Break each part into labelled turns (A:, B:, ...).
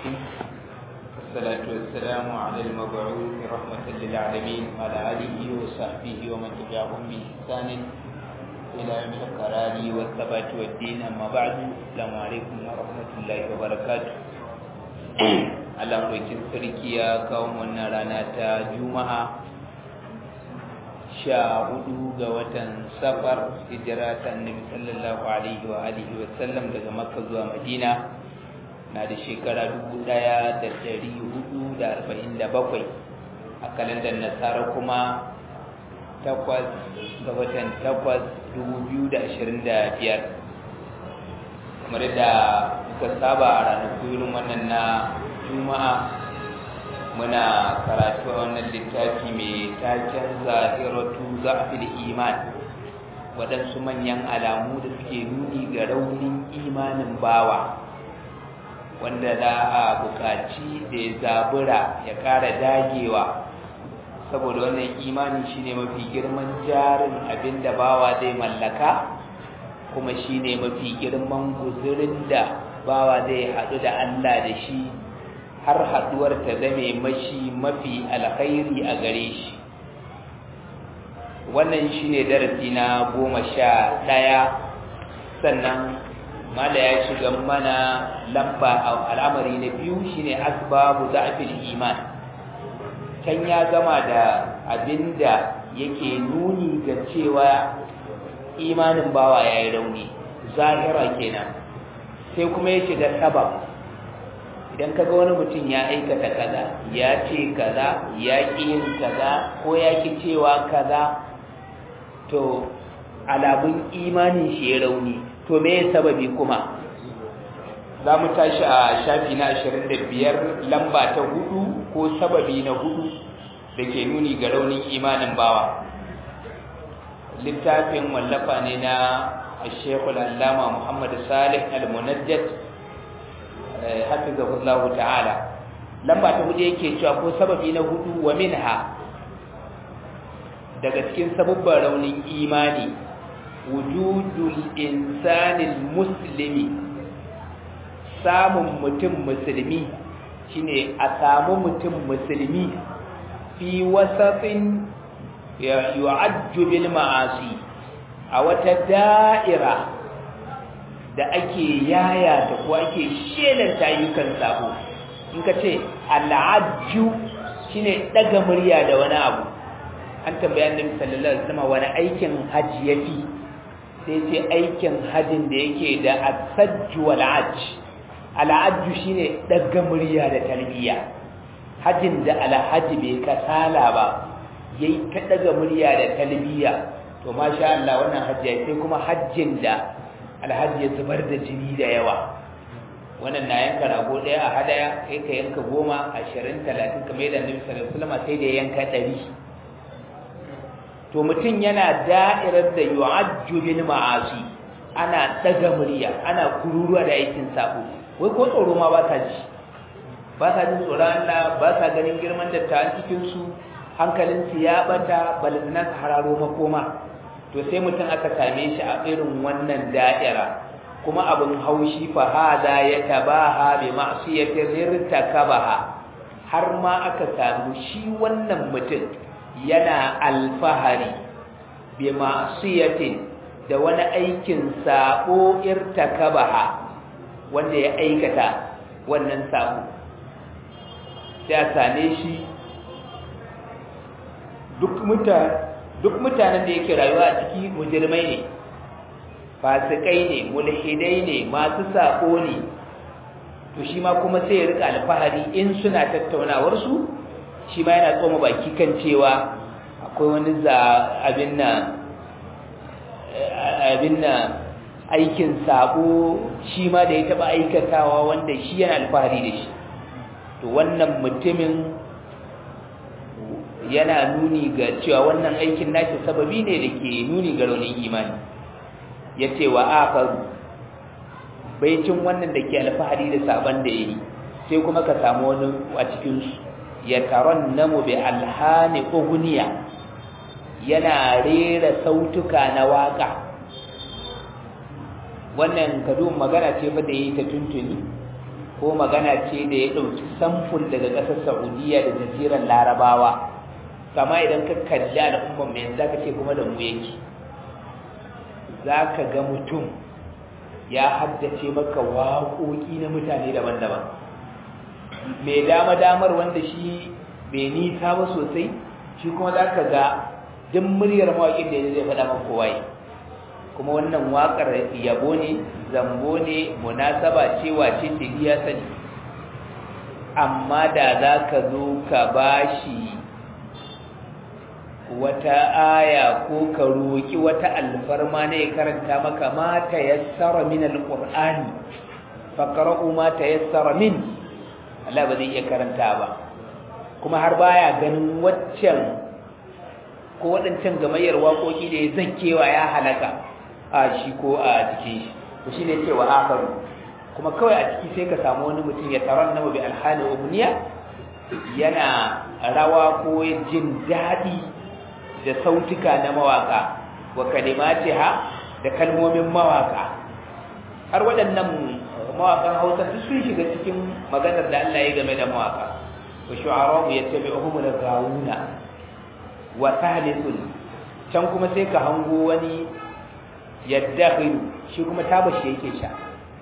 A: عليكم والصلاة والسلام على المبعوث رحمة للعالمين وعلى آله وصحبه ومن تبعهم بإحسان إلى يوم القرار والثبات والدين أما بعد السلام عليكم ورحمة الله وبركاته Allah rokin sarki ya kawo wannan rana ta Juma'a sha hudu ga watan safar hijira ta annabi sallallahu alaihi wa alihi wa sallam daga makka zuwa madina na da shekara dubu daya da dari hudu da arba'in da bakwai a kalandar nasara kuma takwas ga watan takwas dubu biyu da ashirin da biyar kamar da muka saba a ranaku irin wannan na juma'a muna karatu a wannan littafi mai taken zahiratu za'fil iman waɗansu manyan alamu da suke nuni ga raunin imanin bawa wanda za a buƙaci da ya zabura ya ƙara dagewa saboda wannan imani shine mafi girman jarin abin da bawa zai mallaka kuma shine mafi girman guzurin da bawa zai haɗu da Allah da shi har haduwar ta zame mashi mafi alkhairi a gare shi wannan shine darasi na goma sha ɗaya sannan mala ya shiga mana lamba al'amari na biyu shine asbabu za'fil iman can ya gama da abinda yake nuni ga cewa imanin bawa yayi rauni zahira kenan sai kuma ya shiga sabab idan kaga wani mutum ya aikata kaza ya ce kaza ya ƙi yin kaza ko ya ƙi cewa kaza to alamun imanin shi ya rauni to me ya sababi kuma za mu tashi a shafi na ashirin da biyar lamba ta hudu ko sababi na hudu da ke nuni ga raunin imanin bawa littafin wallafa ne na shekul allama muhammad salih al-munajjad hafizahullahu ta'ala lamba ta hudu yake cewa ko sababi na hudu wa minha daga cikin sababban raunin imani wujudul insanil muslimi samun mutum musulmi shine a samu mutum musulmi fi wasatin yu'ajju bil ma'asi a wata da'ira da ake yaya da ko ake shelanta ayyukan sabo in ka ce al'ajju shine daga murya da wani abu an tambaya annabi sallallahu alaihi wasallam wani aikin haji yafi sai ce aikin hajin da yake da asajju wal ajj al'ajju shine daga murya da talbiya hajin da alhaji bai kasala ba yayi ta daga murya da talbiya to masha Allah wannan hajji sai kuma hajjin da alhaji ya zubar da jini da yawa wannan na yanka rago ɗaya a hadaya kai ka yanka goma ashirin talatin kamar yadda annabi sallallahu alaihi wasallam sai da yanka ɗari to mutum yana da'irar da yu'ajju bil ma'asi ana daga murya ana kururuwa da aikin sabo wai ko tsoro ma ba sa ji ba sa jin tsoron Allah ba sa ganin girman dattawan cikin su hankalinsu ya bata balantana su hararo makoma to sai mutum aka same shi a irin wannan da'ira kuma abin haushi fa hada ya tabaha bi ma'siyatin irtakabaha har ma aka samu shi wannan mutum yana alfahari bi ma'siyatin da wani aikin sabo irtakabaha wanda ya aikata wannan sabo sai a same shi duk mutane duk mutanen da yake rayuwa a ciki mujirmai ne fasikai ne mulhidai ne masu sako ne to shi ma kuma sai ya rika alfahari in suna tattaunawar su shi ma yana tsoma baki kan cewa akwai wani za abin nan abin nan aikin sako shi ma da ya taba aikatawa wanda shi yana alfahari da shi to wannan mutumin yana nuni ga cewa wannan aikin nashi sababi ne da ke nuni ga raunin imani ya ce wa akaru baicin wannan da ke alfahari da sabon da ya yi sai kuma ka samu wani a cikinsu ya taron namu bi alhani uguniya yana rera sautuka na waka wannan kadun magana ce fa da yi ta tuntuni ko magana ce da ya ɗauki samfur daga ƙasar saudiya da jaziran larabawa kama idan ka kalli al'ummar mai za ka ce kuma da mu yake za ka ga mutum ya haddace maka waƙoƙi na mutane daban-daban mai dama-damar wanda shi bai nisa ba sosai shi kuma za ka ga duk muryar mawaƙin da zai faɗa maka kowaye kuma wannan waƙar yabo ne zambo ne munasaba ce wace ce ya sani amma da za ka zo ka bashi wata aya ko ka roƙi wata alfarma ne ya karanta maka ma ta yassara min alqur'ani faqra'u ma ta yassara min Allah ba zai iya karanta ba kuma har baya ganin waccan ko waɗancan gamayyar waƙoƙi da ya zankewa ya halaka a shi ko a jikin shi to shine cewa akharu kuma kawai a ciki sai ka samu wani mutum ya taron namu bi alhali umniya yana rawa ko jin daɗi da sautuka na mawaka wa kalimatiha da kalmomin mawaka har waɗannan mawakan Hausa duk sun shiga cikin maganar da Allah ya game da mawaka wa shu'ara yattabi'uhum al-ghawuna wa thalithun can kuma sai ka hango wani yaddakhilu shi kuma tabashi yake sha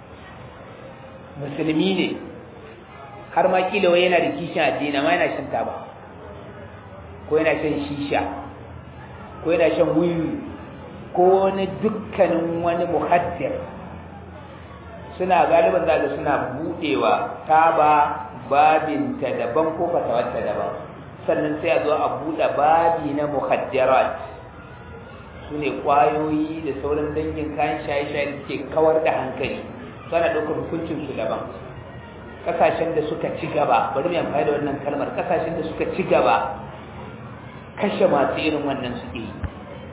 A: musulmi ne har ma kila wai yana da kishin addini amma yana shan taba ko yana shan shisha ko yana shan wiwi ko wani dukkanin wani muhaddir suna galiban zaga suna budewa taba babinta daban ko fatawarta daban sannan sai a zo a buɗe babi na muhaddirat su ne ƙwayoyi da sauran dangin kayan shaye-shaye da ke kawar da hankali suna ɗaukar hukuncinsu daban ƙasashen da suka ci gaba bari mai amfani da wannan kalmar ƙasashen da suka ci gaba kashe masu irin wannan suke yi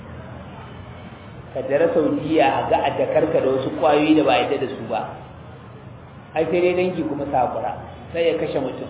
A: ka jara saudiya a ga a jakarka da wasu ƙwayoyi da ba a yadda da su ba ai sai dai dangi kuma sakura sai ya kashe mutum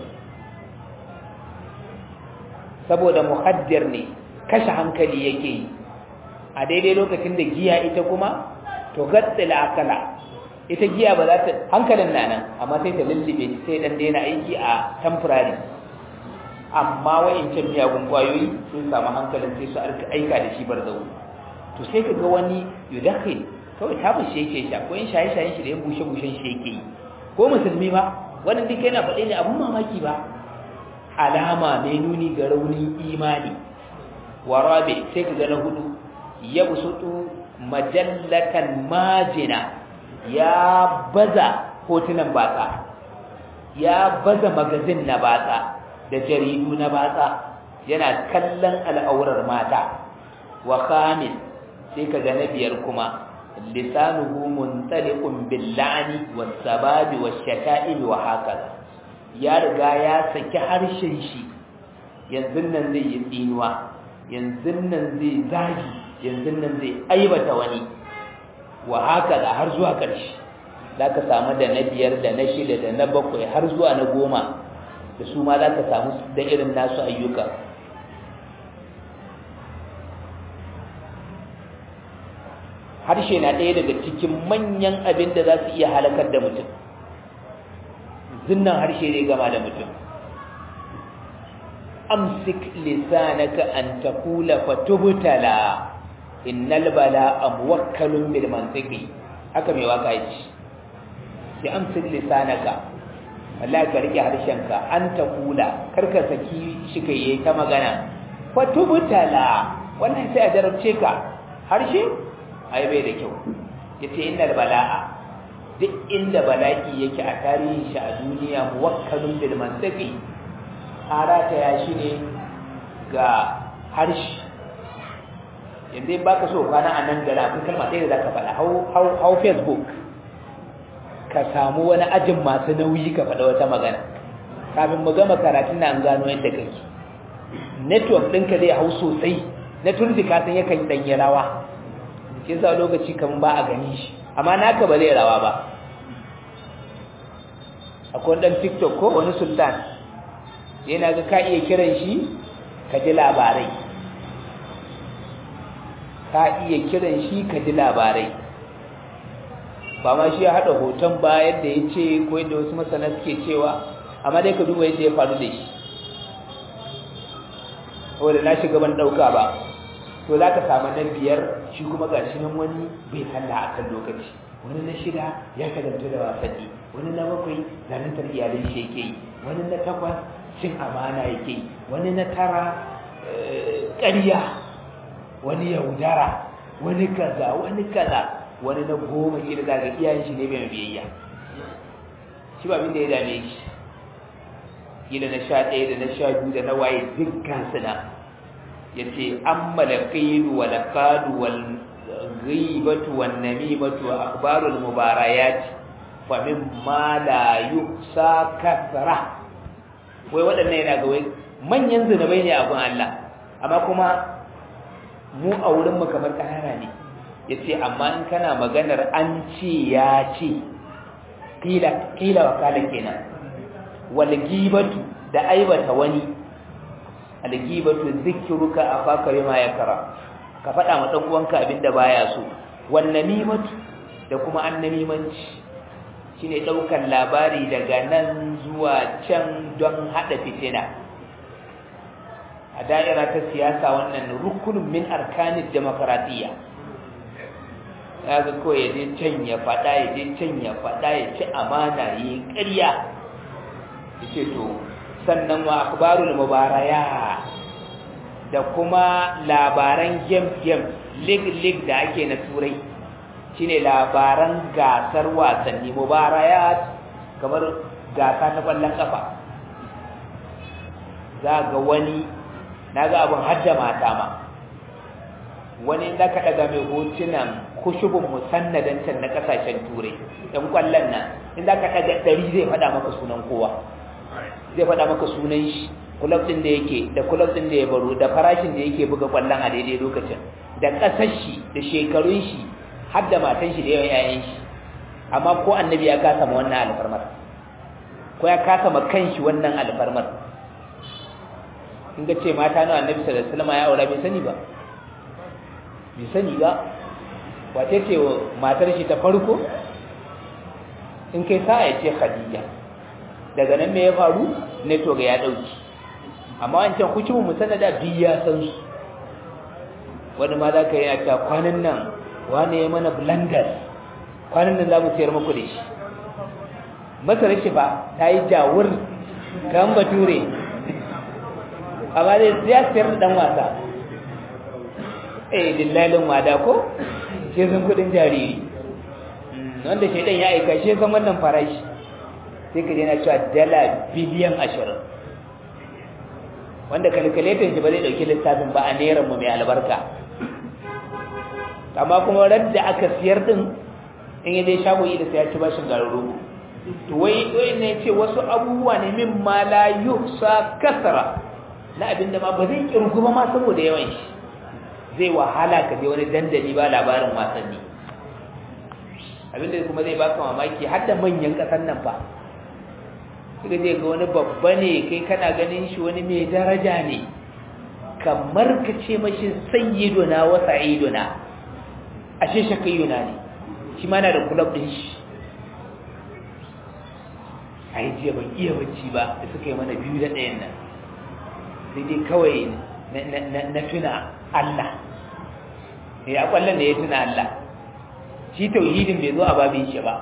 A: saboda muhaddir ne kashe hankali yake yi a daidai lokacin da giya ita kuma to gatsila akala ita giya ba za ta hankalin na nan amma sai ta lullube sai dan daina aiki a temporary amma wa'incan miyagun kwayoyi sun samu hankalin sai su aika da shi barzahu to sai ka ga wani yudakhil kawai ta bushe yake sha ko in shaye shayen shi da yan bushe bushen shi yake yi ko musulmi ba wannan duk yana faɗe ne abun mamaki ba alama mai nuni ga raunin imani warabe sai ka ga na hudu yabsutu majallatan majina ya baza hotunan batsa ya baza magazin na batsa da jaridu na batsa yana kallon al'aurar mata wa khamis sai ka ga na biyar kuma lisanuhu muntaliqun bil la'ni was sababi was shata'im wa hakaza ya riga ya saki harshen shi yanzu nan zai yi tsinuwa yanzu nan zai zagi yanzu nan zai aibata wani wa hakaza har zuwa ƙarshe za ka samu da na biyar da na shida da na bakwai har zuwa na goma da su ma za ka samu da irin nasu ayyuka harshe na ɗaya daga cikin manyan abin da za su iya halakar da mutum zinnan harshe ne gama da mutum amsik lisanaka an taqula fatubtala innal bala'a muwakkalun bil mantiqi haka mai waka yace sai amsik lisanaka wallahi ka rike harshenka an taqula karka saki shi kai yayi ta magana fatubtala wannan sai a jarabce ka harshe ai bai da kyau yace innal bala'a duk inda bala'i yake a tarihin shi a duniya muwakkalun bil mantiqi harata ya shi ne ga harshe yanzu in baka so kwana a nan gara akwai kalma ɗaya da zaka faɗa hau facebook ka samu wani ajin masu nauyi ka faɗa wata magana kafin mu gama karatun na an gano yadda kake network ɗinka zai hau sosai na turji ka san yakan ɗanyi rawa ke sa lokaci kan ba a gani shi amma naka ba zai rawa ba akwai ɗan tiktok ko wani sultan yana ga ka iya kiran shi ka ji labarai ka iya kiran shi ka ji labarai ba ma shi ya haɗa hoton ba yadda ya ce ko yadda wasu masana suke cewa amma dai ka duba yadda ya faru da shi wadda na shiga ban ɗauka ba to za ka samu na biyar shi kuma ga shi nan wani bai sallah a kan lokaci wani na shida ya shagaltu da wasanni wani na bakwai zanen iyalin shi yake yi wani na takwas cin amana yake yi wani na tara ƙarya wani yaudara wani kaza wani kaza wani na goma shi da zaga iyayen shi ne mai biyayya shi ba abin da ya dame shi kila na sha ɗaya da na sha biyu da na waye dukkan suna ya ce an malakilu wa laƙadu wal ghibatu wan namimatu wa akhbarul mubarayat fa min ma la yuhsa kasra wai waɗannan yana ga wai manyan zunubai ne abin Allah amma kuma mu a wurin mu kamar ƙanana ne yace amma in kana maganar an ce ya ce kila kila wakala kenan wal gibatu da aibata wani al gibatu zikruka afaka bima yakra ka faɗa ma dan uwanka abinda baya so wal namimatu da kuma annamimanci shine daukan labari daga nan zuwa can don hada fitina a da'ira ta siyasa wannan rukunin min arkanin demokradiyya ya ga kawai ya je can ya faɗa ya je can ya faɗa ya ci amana ya yi ƙarya ya ce to sannan wa akbarul mubaraya da kuma labaran game-game lig-lig da ake na turai shine labaran gasar wasanni mubaraya kamar gasa ta ƙwallon ƙafa za ga wani na ga abin hadda mata ma wani da ka daga mai hotunan kushubun musannadancin na kasashen turai ɗan kwallon nan in za ka daga ɗari zai faɗa maka sunan kowa zai faɗa maka sunan shi kulab ɗin da yake da kulab ɗin da ya baro da farashin da yake buga kwallon a daidai lokacin da ƙasar shi da shekarun shi har da matan shi da yawan 'ya'yan shi amma ko annabi ya kasa ma wannan alfarmar ko ya kasa ma kanshi wannan alfarmar in ga ce mata na annabi sallallahu alaihi wasallam ya aura bai sani ba bai sani ba wace ce matar shi ta farko in kai sa ya ce khadija daga nan me ya faru ne to ga ya dauki amma wancan hukumin musannada bi ya san su wani ma za ka yi a ta kwanan nan wani ya mana blenders kwanan nan za mu sayar muku da shi masarar shi ba ta yi jawur kan bature amma dai ya sayar da dan wasa eh dillalin wada ko shi san kudin jariri wanda shaidan ya aika shi san wannan farashi sai ka na cewa dala biliyan ashirin wanda kalkulator shi ba zai dauki lissafin ba a neran mu mai albarka amma kuma radda aka siyar din in ya dai shago da sai ya ci bashin garuru to wai wai ne ce wasu abubuwa ne min ma la yuhsa kasara na abinda ma ba zai kirgu ba ma saboda yawan shi zai wahala ka je wani dandali ba labarin wasanni abinda kuma zai baka mamaki har da manyan kasan nan fa kika je ga wani babba ne kai kana ganin shi wani mai daraja ne kamar ka ce mashi sayyiduna wa sa'iduna ashe shakayuna ne shi ma na da kulab din shi ai jiya ban iya bacci ba da suka yi mana biyu da ɗayan nan sai dai kawai na tuna Allah ya kwallon da ya tuna Allah shi tauhidin bai zo a babin shi ba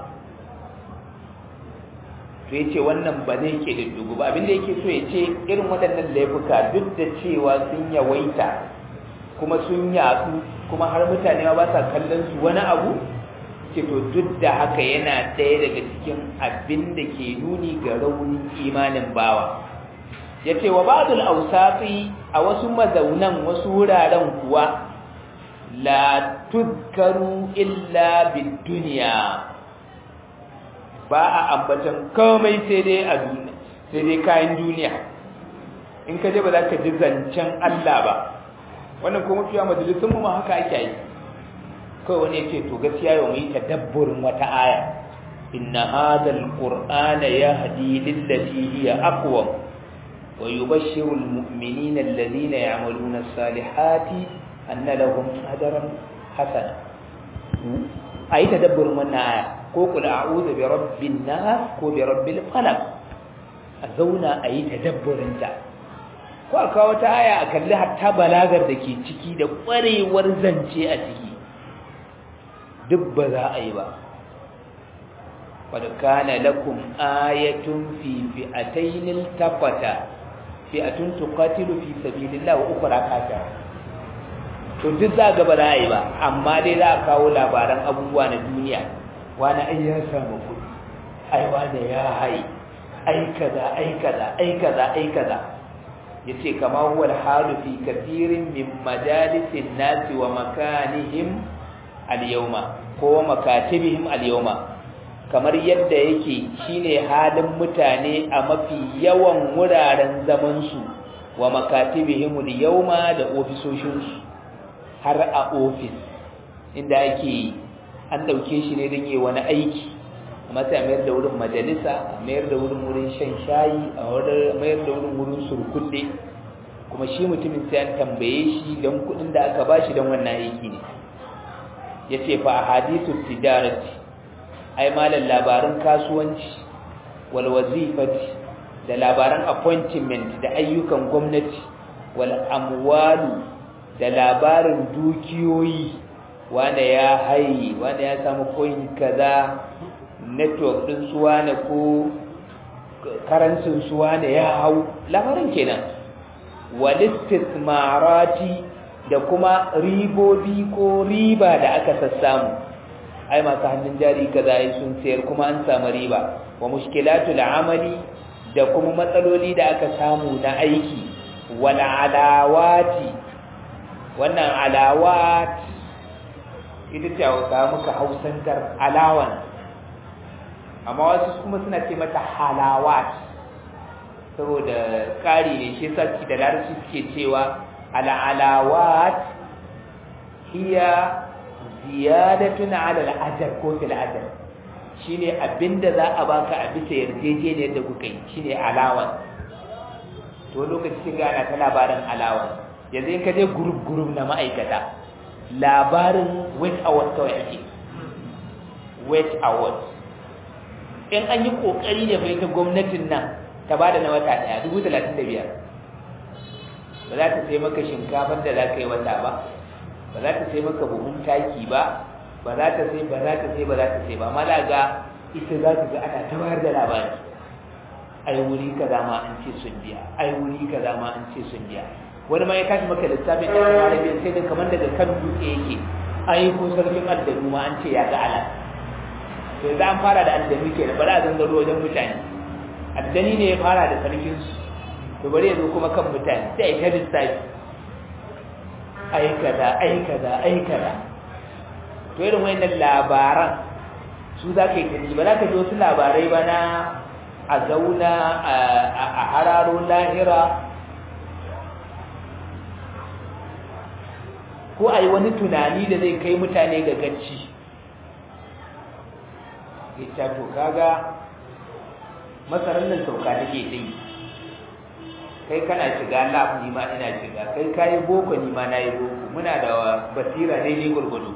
A: to ya ce wannan ba zai ke da dugu ba abinda yake so ya ce irin waɗannan laifuka duk da cewa sun yawaita kuma sun yatsu kuma har mutane ba sa kallon su wani abu ce to duk da haka yana ɗaya daga cikin abin da ke nuni ga raunin imanin bawa ya ce wa ba'dul awsati a wasu mazaunan wasu wuraren kuwa la tudkaru illa bid dunya ba a ambatan komai sai dai a duniya sai dai kayan duniya in ka je ba za ka ji zancen Allah ba wannan kuma fiya majalisun mu ma haka ake yi kawai wani ya ce to gaskiya yau mu yi tadabburin wata aya inna hadha alqur'ana yahdi lillati hiya aqwam wa yubashshiru almu'minina alladhina ya'maluna as-salihati anna lahum ajran hasana ayi tadabburin wannan aya ko kul a'udhu bi rabbin nas ko bi rabbil falaq a zauna a yi tadabburin ta ko a kawo ta aya a kalli hatta balagar da ke ciki da kwarewar zance a ciki duk ba za a yi ba qad kana lakum ayatun fi fi'atayn iltaqata fi'atun tuqatilu fi sabilillah wa ukhra kafira to duk za ga ba za a yi ba amma dai za a kawo labaran abubuwa na duniya wani ai ya samu kuɗi ai wani ya hai ai kaza ai kaza ai kaza ai kaza yace kama huwa al-halu fi kathirin min majalisin nasi wa makanihim al-yawma ko makatibihim al-yawma kamar yadda yake shine halin mutane a mafi yawan wuraren zaman su wa makatibihim al-yawma da ofisoshin su har a ofis inda ake an dauke shi ne don yi wani aiki amma sai a mayar da wurin majalisa a mayar da wurin wurin shan shayi a mayar da wurin wurin surkulle kuma shi mutumin sai an tambaye shi don kudin da aka bashi don wannan aiki ne ya ce fa a hadisu tijarati ai malar labarin kasuwanci wal wazifati da labaran appointment da ayyukan gwamnati wal amwalu da labarin dukiyoyi wanda ya hayi wanda ya samu coin kaza network din su wane ko karancin su wane ya hau labarin kenan walistismarati da kuma ribobi ko riba da aka sassamu ai masu hannun jari kaza ai sun sayar kuma an samu riba wa mushkilatul amali da kuma matsaloli da aka samu na aiki wal alawati wannan alawat ita ce hausa muka hausantar alawan amma wasu kuma suna ce mata halawat saboda ƙari ne shi sa da larabci suke cewa al'alawat hiya ziyadatun ala al'ajar ko fil ajar shine abinda za a baka a bisa yarjejeniyar da kuka yi shine alawan to lokacin ga ana ta labarin alawan yanzu in ka je group group na ma'aikata labarin wait award kawai ake wait award in an yi kokari ne bai ta gwamnatin nan ta ba da na wata daya dubu talatin da biyar ba za ta sai maka shinkafar da za ka yi wata ba ba za ta sai maka buhun taki ba ba za ta sai ba za ta sai ba za ta sai ba mala ga ita za ta ga ana ta bayar da labari ai wuri kaza ma an ce sun biya ai wuri kaza ma an ce sun biya wani ma ya tashi maka lissafin ɗan arabiya sai da kamar daga kan dutse yake ai ko sarkin addanu ma an ce ya ga ala to yanzu an fara da addani ke da bari a zangaro wajen mutane addani ne ya fara da sarkinsu to bari ya zo kuma kan mutane sai ta lissafi ai kaza ai kaza ai kaza to irin wayannan labaran su za ka yi ta ba za ka ji wasu labarai ba na a zauna a hararo lahira ko a yi wani tunani da zai kai mutane ga gacci ita to kaga masarar nan sauka take dai kai kana shiga lab ni ma ina shiga kai kayi boko ni ma nayi boko muna da basira daidai gurgudu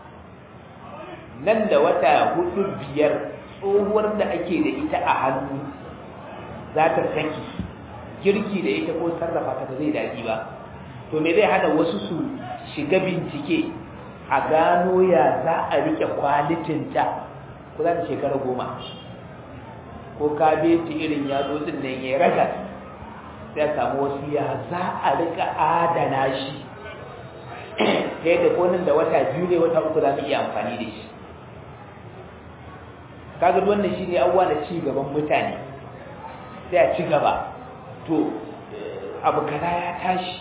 A: nan da wata hudu biyar tsohuwar da ake da ita a hannu za ta saki girki da ita ko sarrafa ta zai daɗi ba to me zai hana wasu su shiga bincike a gano ya za a rike kwalitinta ko za ta shekara goma ko kabeji irin yatsotsin nan ya raga sai a samu wasu ya za a rika adana shi ta yadda konin da wata biyu ne wata uku za mu iya amfani da shi kaga wannan shi ne abuwa na ci gaban mutane sai a ci gaba to abu kaza ya tashi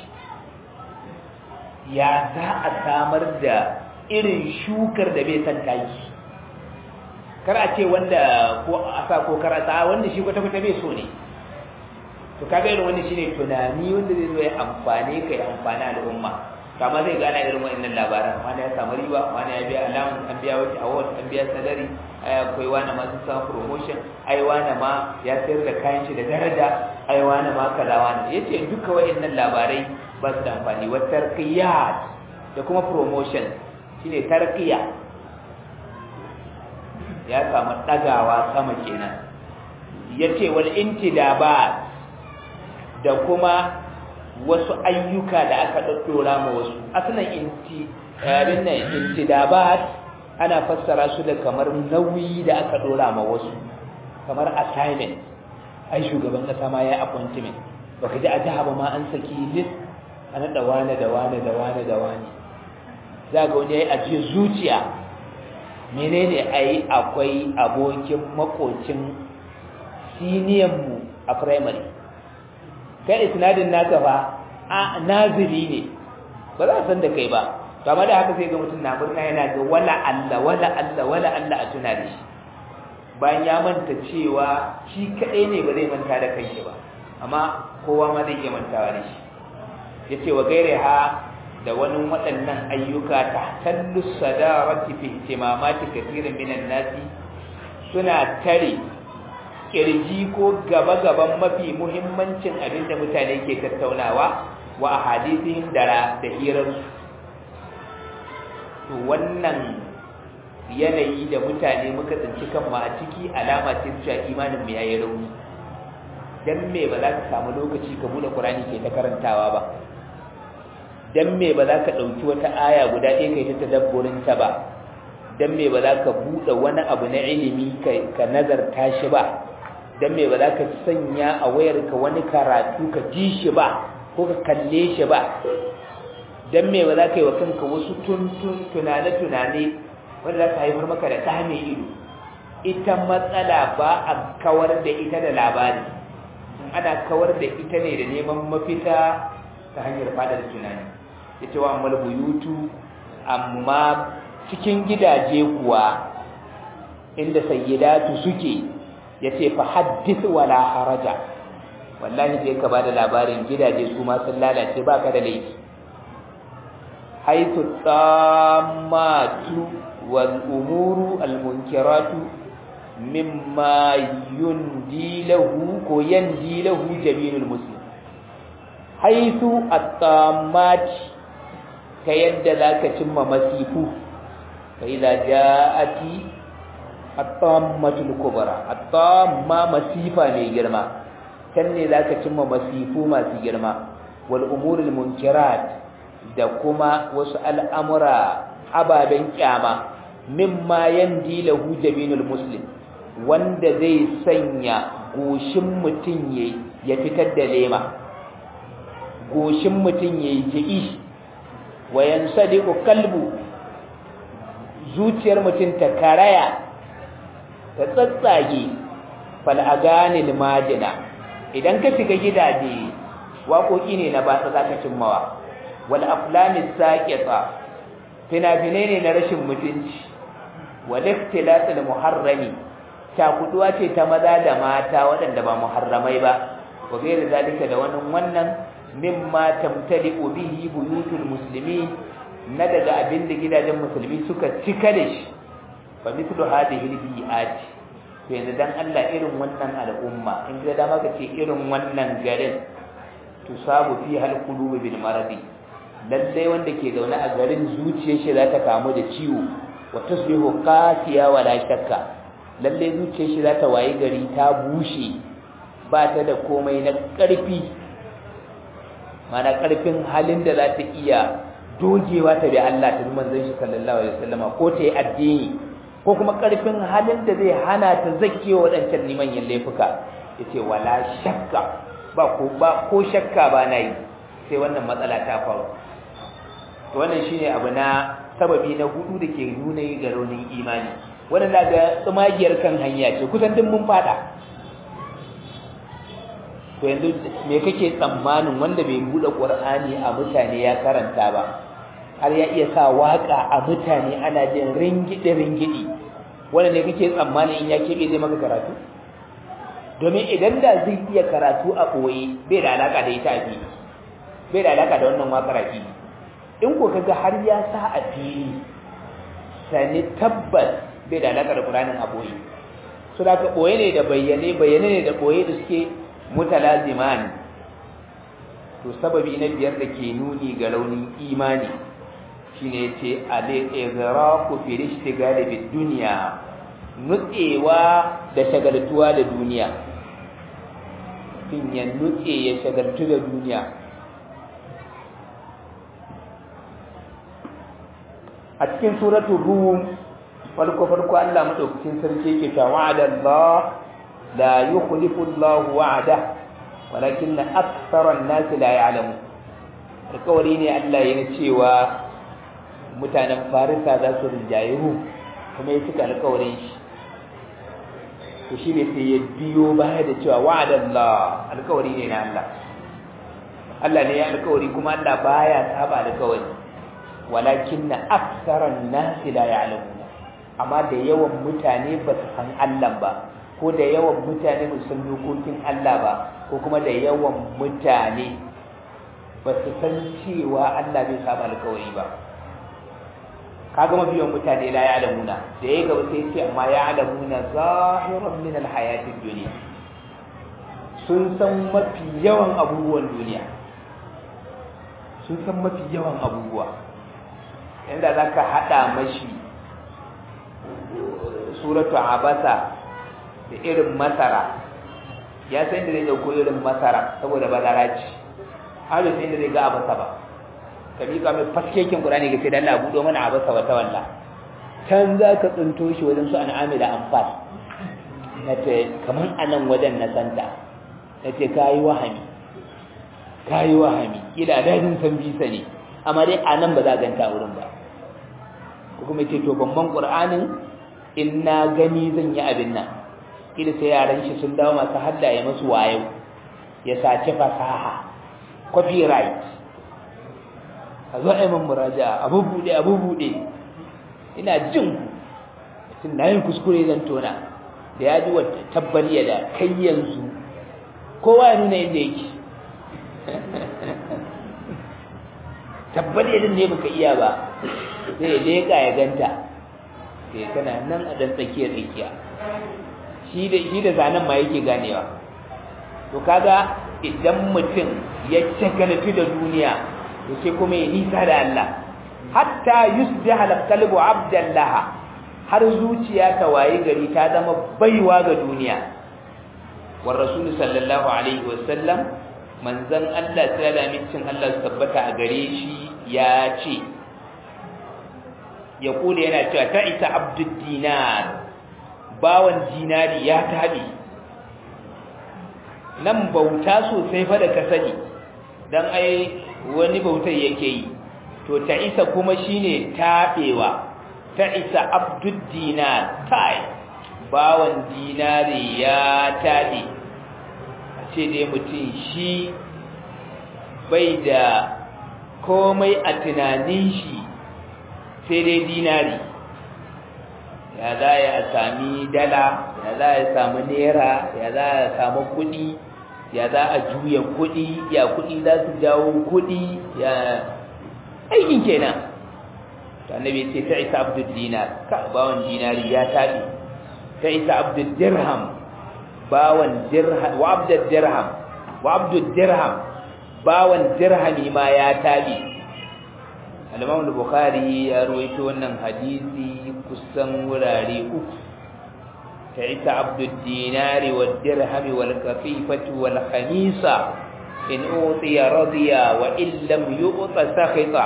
A: ya za a samar da irin shukar da bai san taki kar a ce wanda ko a sa ko kar a sa wanda shi kwata-kwata bai so ne to kaga irin wani shine tunani wanda zai zo ya amfane ka ya amfani al'umma kama zai gana irin wa'annan labaran wani ya samu riba wani ya biya alamun an biya wata award an biya salari ai akwai wani ma sun samu promotion ai wani ma ya sayar da kayan shi da daraja ai wani ma kaza wani yace duka wa'annan labarai ba su da amfani wa tarqiyat da kuma promotion shine tarqiya ya samu ɗagawa sama kenan ya ce wal intidabat da kuma wasu ayyuka da aka ɗaɗɗora ma wasu asalin inti abin nan intidabat ana fassara su da kamar nauyi da aka ɗora ma wasu kamar assignment ai shugaban ƙasa ma ya appointment baka ji a jiha ba ma an saki list a naɗa wane da wane da wane da wane za ga wani ya yi ajiyar zuciya menene ai akwai abokin makocin siniyanmu a primary kai isnadin naka fa a naziri ne ba za a san da kai ba to amma da haka sai ga mutum na murna yana ga wala Allah wala Allah wala Allah a tuna da shi bayan ya manta cewa shi kadai ne ba zai manta da kanshi ba amma kowa ma zai iya mantawa da shi yace wa gaire ha da wani waɗannan ayyuka ta tallu sadarati fi ihtimamati kathirin minan nasi suna tare kirji ko gaba-gaban mafi muhimmancin abin da mutane ke tattaunawa wa a hadithin da da hirarsu to wannan yanayi da mutane muka tsinci kanmu a ciki alama ce cewa imanin mu yayi rauni dan me ba za ka samu lokaci ka bude Qur'ani ke ta karantawa ba dan me ba za ka dauki wata aya guda ɗaya kai ta tadabburin ta ba dan me ba za ka bude wani abu na ilimi ka nazarta shi ba dan me ba za ka sanya a wayarka wani karatu ka ji shi ba ko ka kalle shi ba dan me ba za ka yi wa kanka wasu tuntun tunane-tunane wanda za ka haifar maka da ɗa mai ido ita matsala ba a kawar da ita da labari ana kawar da ita ne da neman mafita ta hanyar fadar tunani ya ce wa amma buyutu amma cikin gidaje kuwa inda sayyidatu suke ya ce fa haddith wala haraja wallahi je ka bada labarin gidaje su ma sun lalace baka da laifi haythu tammatu wal umuru al munkiratu mimma yundi lahu ko yandi lahu jabinul muslim haythu at-tammat ta yadda zaka cimma masifu fa idza ja'ati at-tammatul kubra at-tamma masifa ne girma kan ne zaka cimma masifu masu girma wal umurul munkirat da kuma wasu al'amura ababen kyama mimma yandi lahu jabinul muslim wanda zai sanya goshin mutun yayi ya fitar da lema goshin mutun yayi ji'i wa yansadiqu qalbu zuciyar mutun ta karaya ta tsatsage fal aganil madina idan ka shiga gidaje waƙoƙi ne na batsa zaka cimmawa wal aflamis saqita fina-finai ne na rashin mutunci wal ikhtilatul muharrami takuduwa ce ta maza da mata waɗanda ba muharramai ba wa gairi zalika da wannan wannan mimma tamtali'u bihi buyutul muslimi na daga abin da gidajen musulmi suka cika da shi fa mithlu hadhihi al-bi'at to yanzu dan Allah irin wannan al'umma in ga dama ka ce irin wannan garin tusabu fi hal qulubi bil maradi lalle wanda ke zaune a garin zuciyar shi za ta kamu da ciwo wa tusbihu qasiya wa la shakka lalle zuciyar shi za ta wayi gari ta bushe ba ta da komai na ƙarfi mana ƙarfin halin da za ta iya dogewa ta bi Allah ta bi manzon shi sallallahu alaihi wasallama ko ta yi addini ko kuma ƙarfin halin da zai hana ta zakewa waɗancan limanyan laifuka yace wala shakka ba ko ba ko shakka ba na yi sai wannan matsala ta faru to wannan shine abu na sababi na hudu da ke nuna ga raunin imani wannan daga tsumagiyar kan hanya ce kusan duk mun fada to yanzu me kake tsammanin wanda bai bude qur'ani a mutane ya karanta ba har ya iya sa waka a mutane ana jin ringide ringidi wanda ne kake tsammanin in ya kebe zai maka karatu domin idan da zai iya karatu a ɓoye bai da alaka da ita a fili bai da alaka da wannan wakar a fili in ko kaga har ya sa a fili sani tabbas bai da alaka da ƙuranin a ɓoye su da ka ɓoye ne da bayyane bayyane ne da ɓoye da suke mutalazimani to sababi na biyar da ke nuni ga raunin imani shine yace al-ighraku fi ishtigali bid dunya nutsewa da shagaltuwa da duniya fin ya nutse ya shagaltu da duniya a cikin suratul rum farko farko Allah madaukakin sarki yake cewa wa'ada Allah la yukhlifu Allah wa'ada walakin aktsara an-nas la ya'lamu alƙawari ne Allah yana cewa mutanen Farisa za su rinjaye Rum kuma ya cika alƙawarin shi to shi ne sai ya biyo baya da cewa wa'ada Allah alƙawari ne na Allah Allah ne ya alƙawari kuma Allah baya saba alƙawari walakin aktsara an-nas la ya'lamu amma da yawan mutane ba su san Allah ba ko da yawan mutane ba su san dokokin Allah ba ko kuma da yawan mutane ba su san cewa Allah bai saba alkawari ba kaga mafiyan mutane la ya'lamuna da ya gaba sai ce amma ya'lamuna zahiran min alhayatid dunya sun san mafi yawan abubuwan duniya sun san mafi yawan abubuwa yanda zaka hada mashi suratu abasa da irin masara ya san da zai dauko irin masara saboda bazara ce har da sai da zai ga abasa ba ka miƙa mai faskekin qur'ani ga sai dan Allah budo mana abasa wata walla can za ka tsinto shi wajen su an'ami da amfani na ce kaman anan wajen na santa na ce kayi wahami kayi wahami ila dajin san bisa ne amma dai anan ba za a ganta wurin ba ko kuma ce to bamban qur'anin in na gani zan yi abin nan kila sai yaran shi sun dawo masu hadda ya masu wayo ya sace fasaha copyright a zo aimin muraja abu bude abu bude ina jin tun na yin kuskure zan tona da ya ji wata tabbariya da kai yanzu kowa ya nuna inda yake tabbariya din ne baka iya ba zai leka ya ganta sai kana nan a dan tsakiya tsakiya shi da shi da zanen ma yake ganewa to kaga idan mutum ya shagaltu da duniya to sai kuma ya nisa da Allah hatta yusbiha al-qalbu abdallah har zuciya ta waye gari ta zama baiwa ga duniya wa rasul sallallahu alaihi wasallam manzon Allah sai da mincin Allah tabbata a gare shi ya ce ya kula yana cewa ta isa abdud dinar bawan dinari ya tabi nan bauta sosai fa da ka sani dan ai wani bautar yake yi to ta isa kuma shine tabewa ta isa abdud dinar tai bawan dinari ya tabi ce dai mutum shi bai da komai a tunanin shi sai dai dinari ya za ya sami dala ya za ya sami naira ya za ya sami kudi ya za a juya kudi ya kudi za su jawo kudi ya aikin kenan to annabi ce ta isa abdul dinar ka bawon dinari ya tabi ta isa abdul dirham bawon dirham wa abdul dirham wa abdul dirham bawon dirhami ma ya tabi al-Imam al-Bukhari ya ruwaito wannan hadisi kusan wurare uku ta ita abdul dinari wad dirhami wal kafifati wal khamisa in utiya radiya wa in lam yu'ta sakhita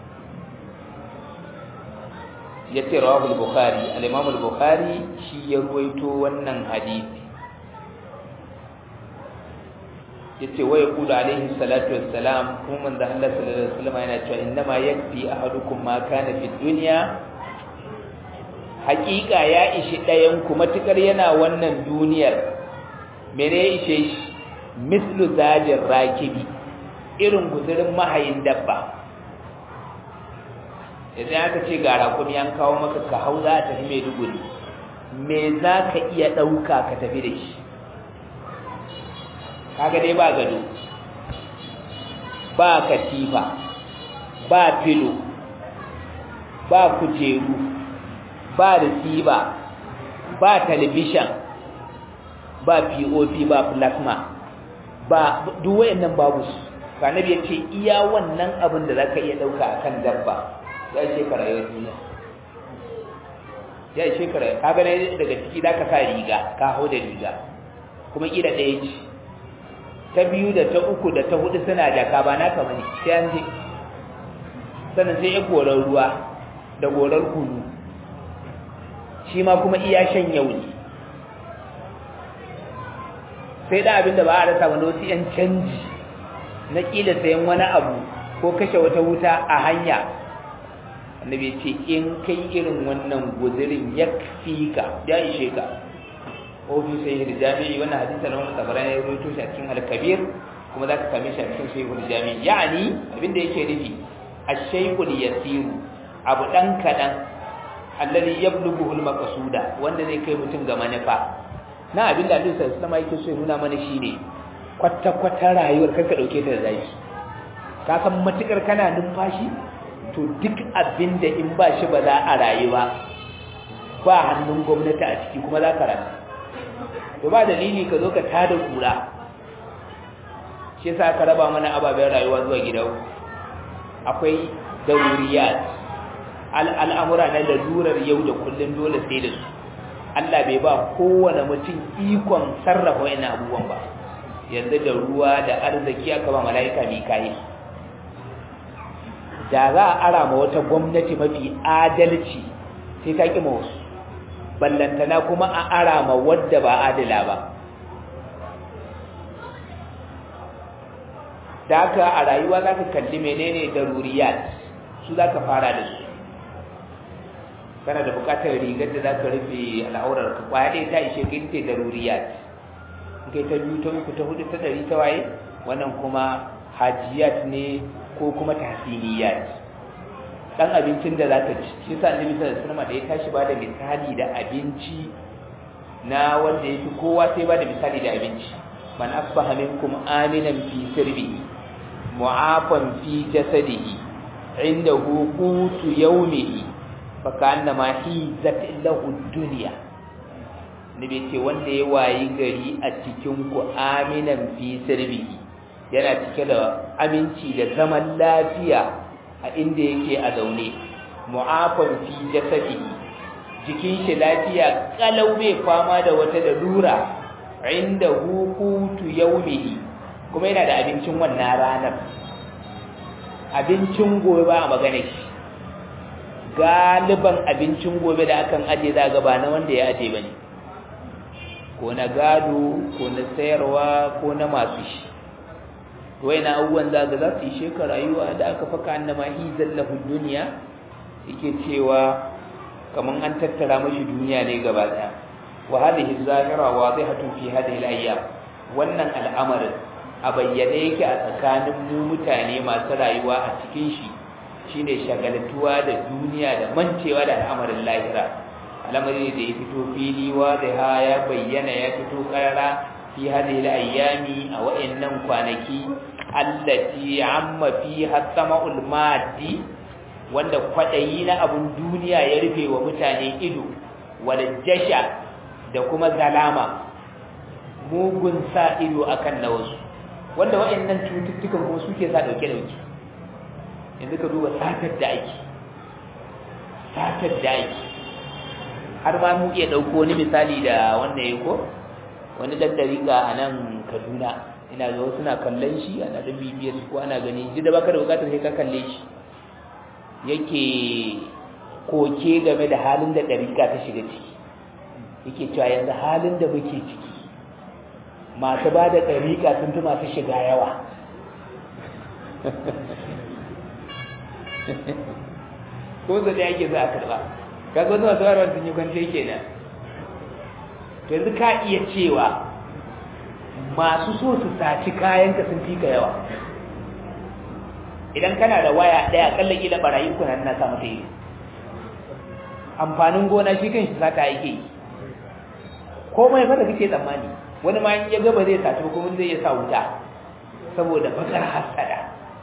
A: yace rawahu al-Bukhari al-Imam al-Bukhari shi ya ruwaito wannan hadisi yace wa yaqulu alaihi salatu wassalam kuma manzo Allah sallallahu alaihi wasallam yana cewa innama yakfi ahadukum ma kana fi dunya haqiqa ya ishi dayan ku matukar yana wannan duniyar mene ya ishe shi mislu zajir rakibi irin guzurin mahayin dabba idan aka ce ga rakumi an kawo maka ka hau za ta fi mai duguri me za ka iya ɗauka ka tafi da shi kaga dai ba gado ba katifa ba filo ba kujeru ba receiver ba television ba pop ba plasma ba duk wayannan babu su kanabi yace iya wannan abin da zaka iya dauka akan dabba ya ce ka rayuwar duniya ya shekara ka ga daga ciki za ka sa riga ka hau da riga kuma ƙila ɗaya ce ta biyu da ta uku da ta hudu suna jaka ba naka bane sai an je sannan sai ya gorar ruwa da gorar kunu shi ma kuma iya shan yau ne sai da abin da ba a rasa wani wasu 'yan canji na ƙila sayan wani abu ko kashe wata wuta a hanya annabi ce in kai irin wannan guzirin ya fi ka ya ishe ka ofin sai da jami'i wannan hadisa na wani tabaran ya rubuto shi a cikin al-kabir kuma za ka same shi a cikin sahihul jami'i ya'ani abin da yake nufi ash-shaykhul yasiru abu dan kadan alladhi yablughu al-maqsuda wanda zai kai mutum ga manufa na abin da Allah sallallahu alaihi yake so ya nuna mana shine kwata kwata rayuwar kanka dauke ta da zaki ka san matukar kana numfashi to duk abin da in ba shi ba za a rayu ba ba hannun gwamnati a ciki kuma za ka rayu to ba dalili ka zo ka tada kura shi yasa ka raba mana ababen rayuwa zuwa gida akwai daruriyat al'amura na lalurar yau da kullum dole sai da su Allah bai ba kowane mutum ikon sarrafa wani abubuwan ba yanzu da ruwa da arziki aka ba mala'ika mikayi da za a ara ma wata gwamnati mafi adalci sai ta ƙi wasu ballantana kuma a ara ma wadda ba adila ba da haka a rayuwa za ka kalli menene daruriyat su za ka fara da su kana da bukatar rigar da za ka rufe al'aurar ka kwaya ɗaya ta ishe ka ita daruriyat in kai ta biyu ta uku ta hudu ta ɗari ta waye wannan kuma hajiyat ne ko kuma tahsiniyat dan abincin da zaka ci shi yasa annabi sallallahu alaihi wasallam da ya tashi ba da misali da abinci na wanda yake kowa sai ba da misali da abinci man asbaha minkum aminan fi sirbihi mu'afan fi jasadihi indahu qutu yawmihi fa ka'annama hizat lahu dunya nabi ce wanda ya wayi gari a cikin ku aminan fi sirbihi yana cike da aminci da zaman lafiya a inda yake a zaune mu'afan fi jasadihi jikin shi lafiya kalau bai fama da wata dalura inda hukutu yaumihi kuma yana da abincin wannan ranar abincin gobe ba a magana shi galiban abincin gobe da akan aje za ga ba na wanda ya aje bane ko na gado ko na sayarwa ko na masu shi wai na abubuwan za ga za su yi shekar rayuwa da aka faka annama hizan lahu duniya yake cewa kaman an tattara mashi duniya ne gaba daya wa hadhihi zahira wadihatun fi hadhihi al-ayyam wannan al'amarin a bayyane yake a tsakanin mu mutane masu rayuwa a cikin shi shine shagaltuwa da duniya da mancewa da al'amarin lahira al'amari da ya fito fili wadiha ya bayyana ya fito karara fi hadhihi al-ayyami a wa'annan kwanaki allati amma fiha sama'ul maddi wanda kwadayi na abun duniya ya rufe wa mutane ido wal jasha da kuma zalama mugun sa ido akan na wasu wanda wa'annan cututtukan kuma suke sa dauke dauke yanzu ka duba satar da ake satar da ake har ma mu iya dauko wani misali da wannan yayi ko wani dan dariƙa a nan Kaduna ina ga wasu na kallon shi ana da bibiyar ko ana gani ji da baka da bukatar sai ka kalle shi yake koke game da halin da dariƙa ta shiga ciki yake cewa yanzu halin da muke ciki masu ba da dariƙa sun fi masu shiga yawa ko zai yake za a karɓa kaga wani masu warwar sun yi kwance kenan yanzu ka iya cewa masu so su saci kayanka sun fi ka yawa idan kana da waya ɗaya kallon ila barayi kuna na sa mata yi amfanin gona shi kan shi sata yake yi komai fa da kake tsammani wani ma in ya gaba zai saci kuma zai iya sa wuta saboda bakar hasada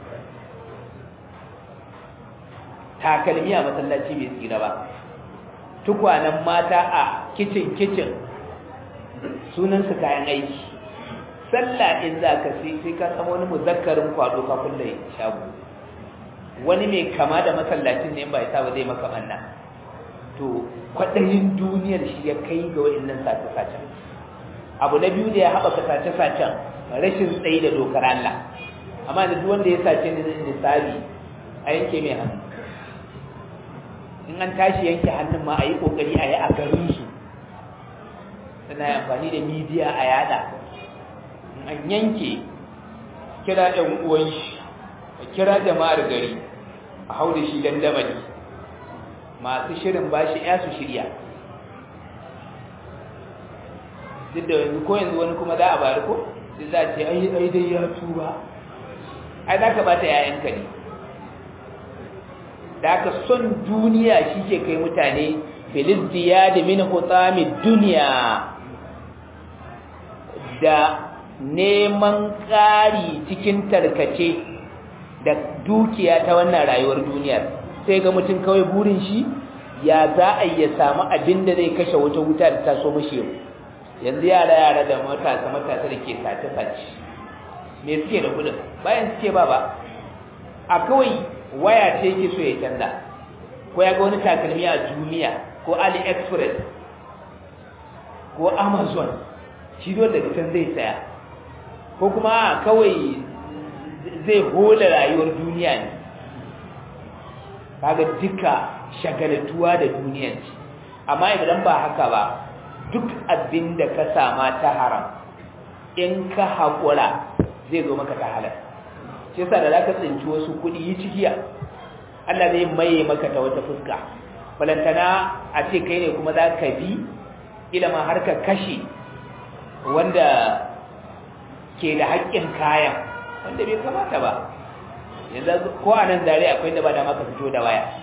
A: takalmi a masallaci bai tsira ba tukwanen mata a kicin kicin sunan su kayan aiki sallah in za ka sai sai ka samu wani muzakkarin kwado ka kulle shago wani mai kama da masallacin ne ba ya ba zai maka manna to kwaɗayin duniyar shi ya kai ga wa'annan sace-sacen abu na biyu da ya haɓaka sace-sacen rashin tsayi da dokar Allah amma da duk wanda ya sace ni nisabi a yanke mai hannu in an tashi yanke hannun ma a yi ƙoƙari a yi a garinsu suna yi amfani da midiya a yada in an yanke kira ɗan uwan shi a kira jama'ar gari a hau da shi dandamali masu shirin ba shi ya su shirya duk da yanzu ko yanzu wani kuma za a bari ko sai za a ce ai ai dai ya tuba ai za ka bata yayanka ne da aka son duniya shi ke kai mutane filizdiya da min hutsamin duniya da neman ƙari cikin tarkace da dukiya ta wannan rayuwar duniyar sai ga mutum kawai burin shi ya za a iya samu abin da zai kashe wata wuta da taso mashi yau yanzu yara yara da matasa matasa da ke sace sace me suke da kudin bayan suke ba ba a kawai waya ce yake so ya canza ko ya ga wani takalmi a duniya ko aliexpress ko amazon shi dole daga can zai saya ko kuma kawai zai hola rayuwar duniya ne kaga duka shagalatuwa da duniyar ce amma idan ba haka ba duk abin da ka sama ta haram in ka haƙura zai zo maka ta halar shi yasa da za ka tsinci wasu kuɗi yi cikiya Allah zai maye maka ta wata fuska balantana a ce kai ne kuma za ka bi ilama har ka kashe wanda ke da haƙƙin kayan wanda bai kamata ba yanzu ko a nan zare akwai da ba da maka fito da waya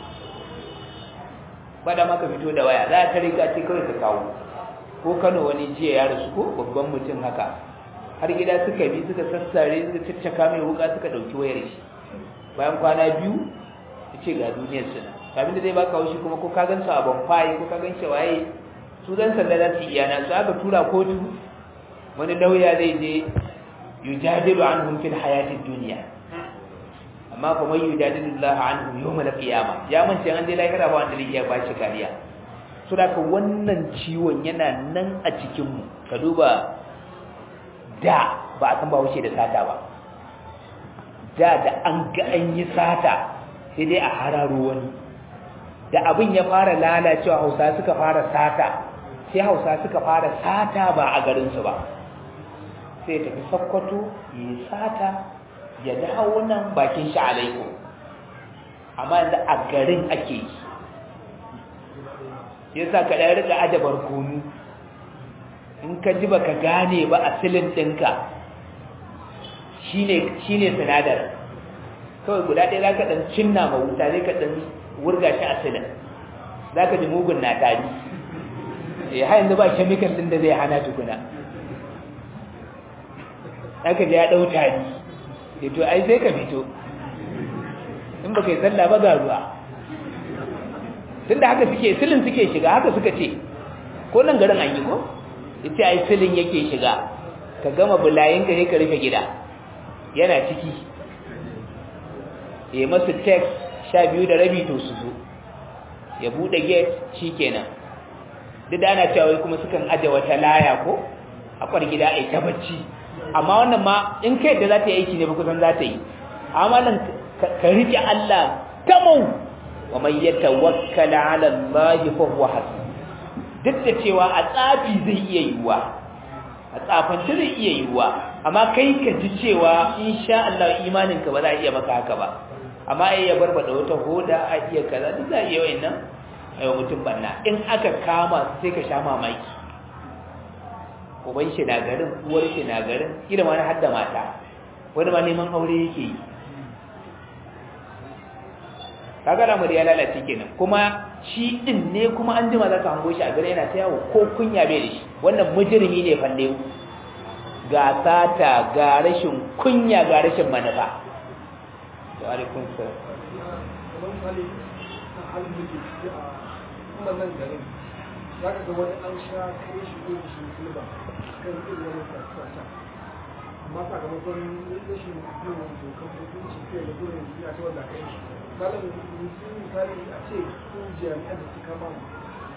A: ba da maka fito da waya za ta riga ce kawai ka kawo ko kano wani jiya ya rasu ko babban mutum haka har gida suka bi suka sassare suka caccaka mai wuka suka ɗauki wayar shi bayan kwana biyu ya ce ga duniyar suna abin da zai baka haushi kuma ko ka gan su a bonfire ko ka gan shi waye su dan sanda za su iya na su aka tura kotu wani lauya zai je yujadilu anhum fil hayatid dunya amma kuma yujadilu Allah anhum yawm al-qiyamah ya mance an dai lahira ba wanda zai ba shi kariya so da wannan ciwon yana nan a cikin mu ka duba da ba a san ba wuce da sata ba da da an ga an yi sata sai dai a hararo wani da abin ya fara lalacewa hausa suka fara sata sai hausa suka fara sata ba a garinsu ba sai tafi sakkwato ya sata ya dawo nan bakin shi alaikum amma yanzu a garin ake yi yasa ka ɗaya rika ajabar kunu in ka ji baka gane ba a silin ɗinka shine sinadar kawai guda ɗaya za ka ɗan cinna ma wuta zai ka ɗan wurga shi a silin za ka ji mugun na tari ya ha yanzu ba chemical ɗin da zai hana tukuna aka ji ya ɗau tari ya to ai sai ka fito in ba kai sallah ba ga ruwa tun da haka suke silin suke shiga haka suka ce ko nan garin an yi ko ita ai silin yake shiga ka gama bulayen ka ne ka rufe gida yana ciki ya masu text sha biyu da rabi to su zo ya buɗe gate shi kenan duk da ana cewa kuma sukan aje wata laya ko a kwar gida a ta bacci amma wannan ma in kai da za ta yi aiki ne ba kusan za ta yi amma nan ka riƙe Allah tamau wa man yatawakkala ala Allah fa huwa hasbuh duk da cewa a tsafi zai iya yiwuwa a tsafanci zai iya yiwuwa amma kai ka ji cewa insha Allah imaninka ba za a iya maka haka ba amma ai ya barbada wata hoda a iya kaza duk za a iya wayannan ayo mutum banna in aka kama sai ka sha mamaki uban shi na garin uwar shi na garin kila ma na hadda mata wani ma neman aure yake yi kaga lamar ya lalace kenan kuma shi din ne kuma an jima za ka hango shi a gare yana ta yawo ko kunya bai da shi wannan mujrimi ne falle ga sata ga rashin kunya ga rashin manufa wa alaikum salam
B: za ka ga wani an sha kai shi ko shi silba kan irin wani sassa amma sakamakon rashin yin dokan hukunci kai da gudun ya ta wanda kai shi misalin misali a ce ko jami'an da suka ma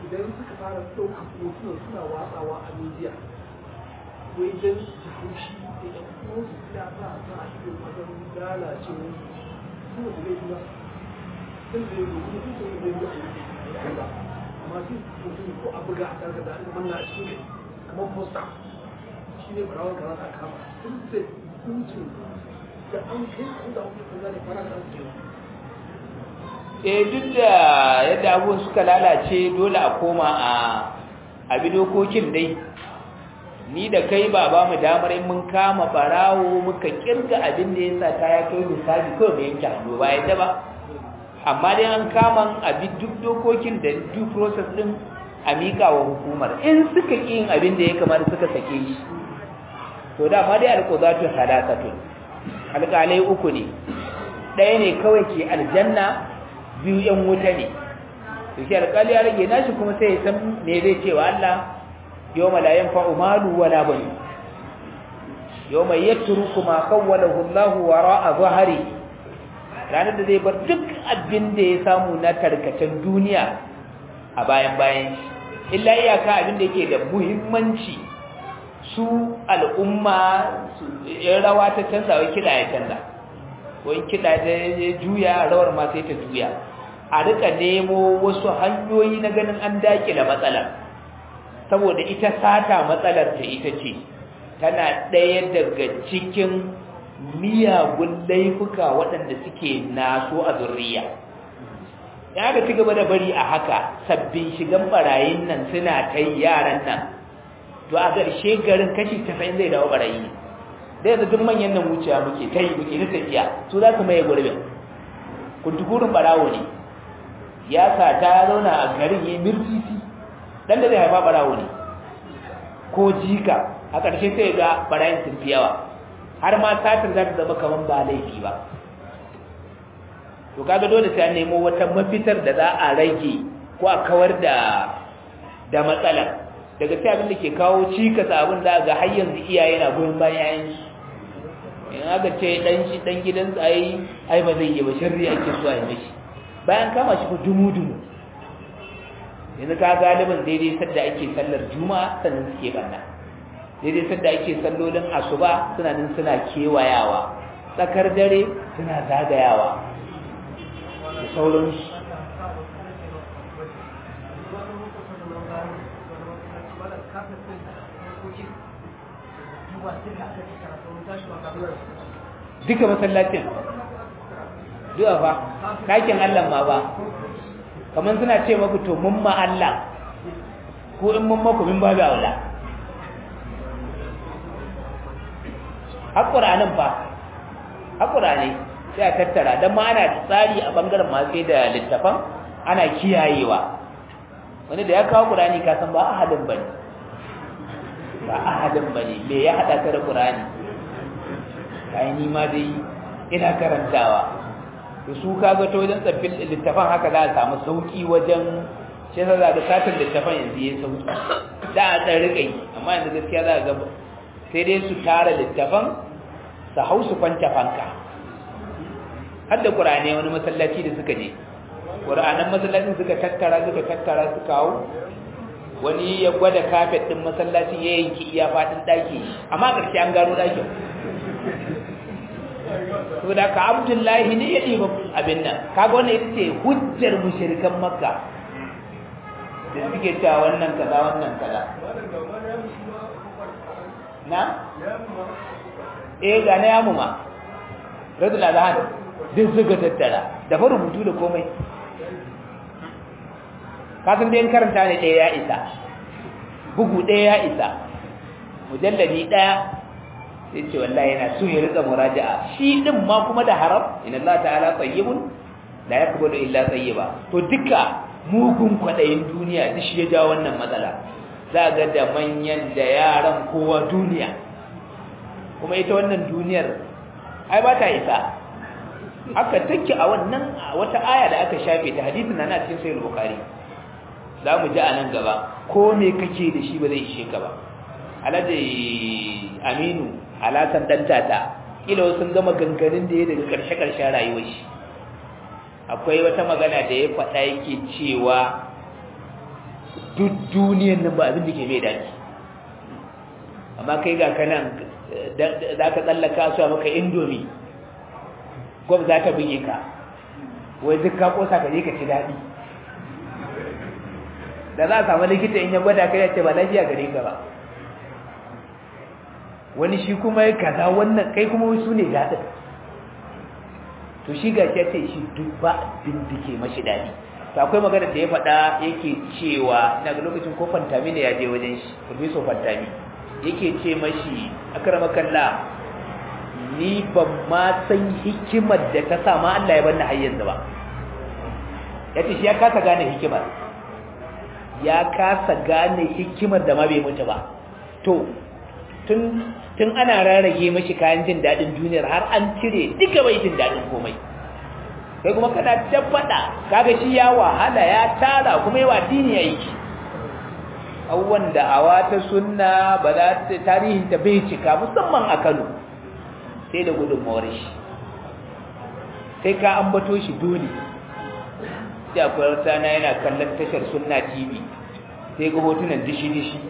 B: idan suka fara ɗaukar hotunan suna watsawa a media wai don su haushi da ɗan uwansu suna sa sa a ido wajen lalacewa su ba su laifi ba sun da yanzu kuma sun sun da yanzu a yi ba amma sai su mutum ko a buga a karka da an manna a cikin kamar posta shi ne barawar kaza a kama sun sai hukuncin da an kai su da hukuncin da ne fara da su kenan
A: eh duk da yadda abubuwan suka lalace dole a koma a abi dokokin dai ni da kai ba ba mu damar in mun kama barawo muka kirga abin da yasa ta ya kai misali ko mu yanke hannu ba yadda ba amma dai an kama abi duk dokokin da due process din a mika wa hukumar in suka ki yin abin da ya kamata suka sake shi to da ma dai alqudatu salasatun alƙalai uku ne ɗaya ne kawai ke aljanna biyu yan wuta ne to shi alƙali ya rage nashi kuma sai ya san me zai ce wa Allah yawma la yanfa'u malu wala bani yawma yatruku ma qawwalahu Allah wara'a zahri ranar da zai bar duk abin da ya samu na tarkacen duniya a bayan bayan illa iyaka abin da yake da muhimmanci su al'umma su rawa ta canza wai kiɗa ya canza ko in kiɗa ta juya rawar ma sai ta juya a rika nemo wasu hanyoyi na ganin an dakile matsalar saboda ita sata matsalar ta ita ce tana ɗaya daga cikin miyagun laifuka waɗanda suke naso a zurriya ya ga ci gaba da bari a haka sabbin shigan barayin nan suna ta yaran nan to a ƙarshe garin kashi 90 zai dawo barayi ne da yanzu duk manyan nan wuciya muke ta yi muke na tafiya su za su maye gurbin kuntukurin barawo ne ya sa ta zauna a garin ya mirtisi dan da zai haifa barawo ne ko jika a ƙarshe sai ga barayin sun fi yawa har ma satin za ta zama kamar ba laifi ba to kaga dole sai an nemo wata mafitar da za a rage ko a kawar da da matsala daga sai abin da ke kawo cikas abin da ga har yanzu iyaye na goyon bayan yayin su in aka ce dan shi dan gidan ai ai ba zai yi ba sharri ake so a yi mishi bayan kama shi fa dumu dumu yanzu ka galibin daidai sadda ake sallar juma'a sannan suke banna daidai sadda ake sallolin asuba suna nan suna kewayawa tsakar dare suna zagayawa da sauransu duka masallacin duka fa kakin Allah ma ba kamar suna ce maku to mun ma Allah ko in mun maku min babu aula haƙuranin fa haƙurani sai a tattara don ma ana tsari a ɓangaren masu da littafan ana kiyayewa wani da ya kawo ƙurani kasan ba ahadin ba ne ba ahadin ba ne me ya haɗa ka da ƙurani kayan nima dai ina karantawa da su kaga ta wajen tsaffin littafan haka za a samu sauƙi wajen shi yasa za ga satin littafan yanzu ya sauƙi da a ɗan riƙa yi amma yanzu gaskiya za a ga sai dai su tara littafan su hau su kwanta fanka har da ƙurane wani masallaci da suka je ƙuranen masallacin suka tattara suka tattara su kawo wani ya gwada kafet ɗin masallacin ya yanki iya faɗin ɗaki amma ƙarshe an gano ɗakin to da ka abdullahi ne ya ɗiba abin nan kaga wannan ita ce hujjar mushrikan makka da suke cewa wannan kaza wannan kaza na eh ga na yamu ma radul azhan duk suka tattara da fa rubutu da komai kasan dai karanta ne ɗaya ya isa bugu ɗaya ya isa mujalladi ɗaya sai ce wallahi yana so ya rika muraja'a shi din ma kuma da haram inna Allah ta'ala tayyibun la yaqbalu illa tayyiba to duka mugun kwadayin duniya duk shi ya ja wannan matsala za ga da manyan da yaran kowa duniya kuma ita wannan duniyar ai ba ta isa aka take a wannan wata aya da aka shafe ta hadisin nan a cikin sahih bukhari za mu ji a nan gaba ko me kake da shi ba zai ishe ka ba alhaji aminu alasan dan tata kila sun gama ganganin da ya daga karshe karshen rayuwar shi akwai wata magana da ya faɗa yake cewa duk duniyan nan ba abin da ke mai daɗi amma kai ga kanan za ka tsallaka su a maka indomi gwab za ta buge ka wai duk ka kosa ka je ka ci daɗi da za a samu likita in ya gwada kai ya ce ba lafiya gare ka ba wani shi kuma ya kaza wannan kai kuma wasu ne daɗin to shi ga ce shi duk ba abin da ke mashi daɗi to akwai magana da ya faɗa yake cewa daga lokacin ko fantami ne ya je wajen shi professor fantami yake ce mashi akramakalla ni ban ma san hikimar da ta sa ma Allah ya bar ni har yanzu ba yace shi ya kasa gane hikimar ya kasa gane hikimar da ma bai mutu ba to tun tun ana rarrage mashi kayan jin dadin duniyar har an cire duka bai jin dadin komai kai kuma kana tabbata kaga shi ya wahala ya tara kuma yawa dini aiki abubuwan da'awa ta sunna ba za ta tarihin ta bai cika musamman a Kano sai da gudunmawar shi sai ka ambato shi dole sai akwai wata na yana kallon tashar sunna tv sai ga hotunan dishi-dishi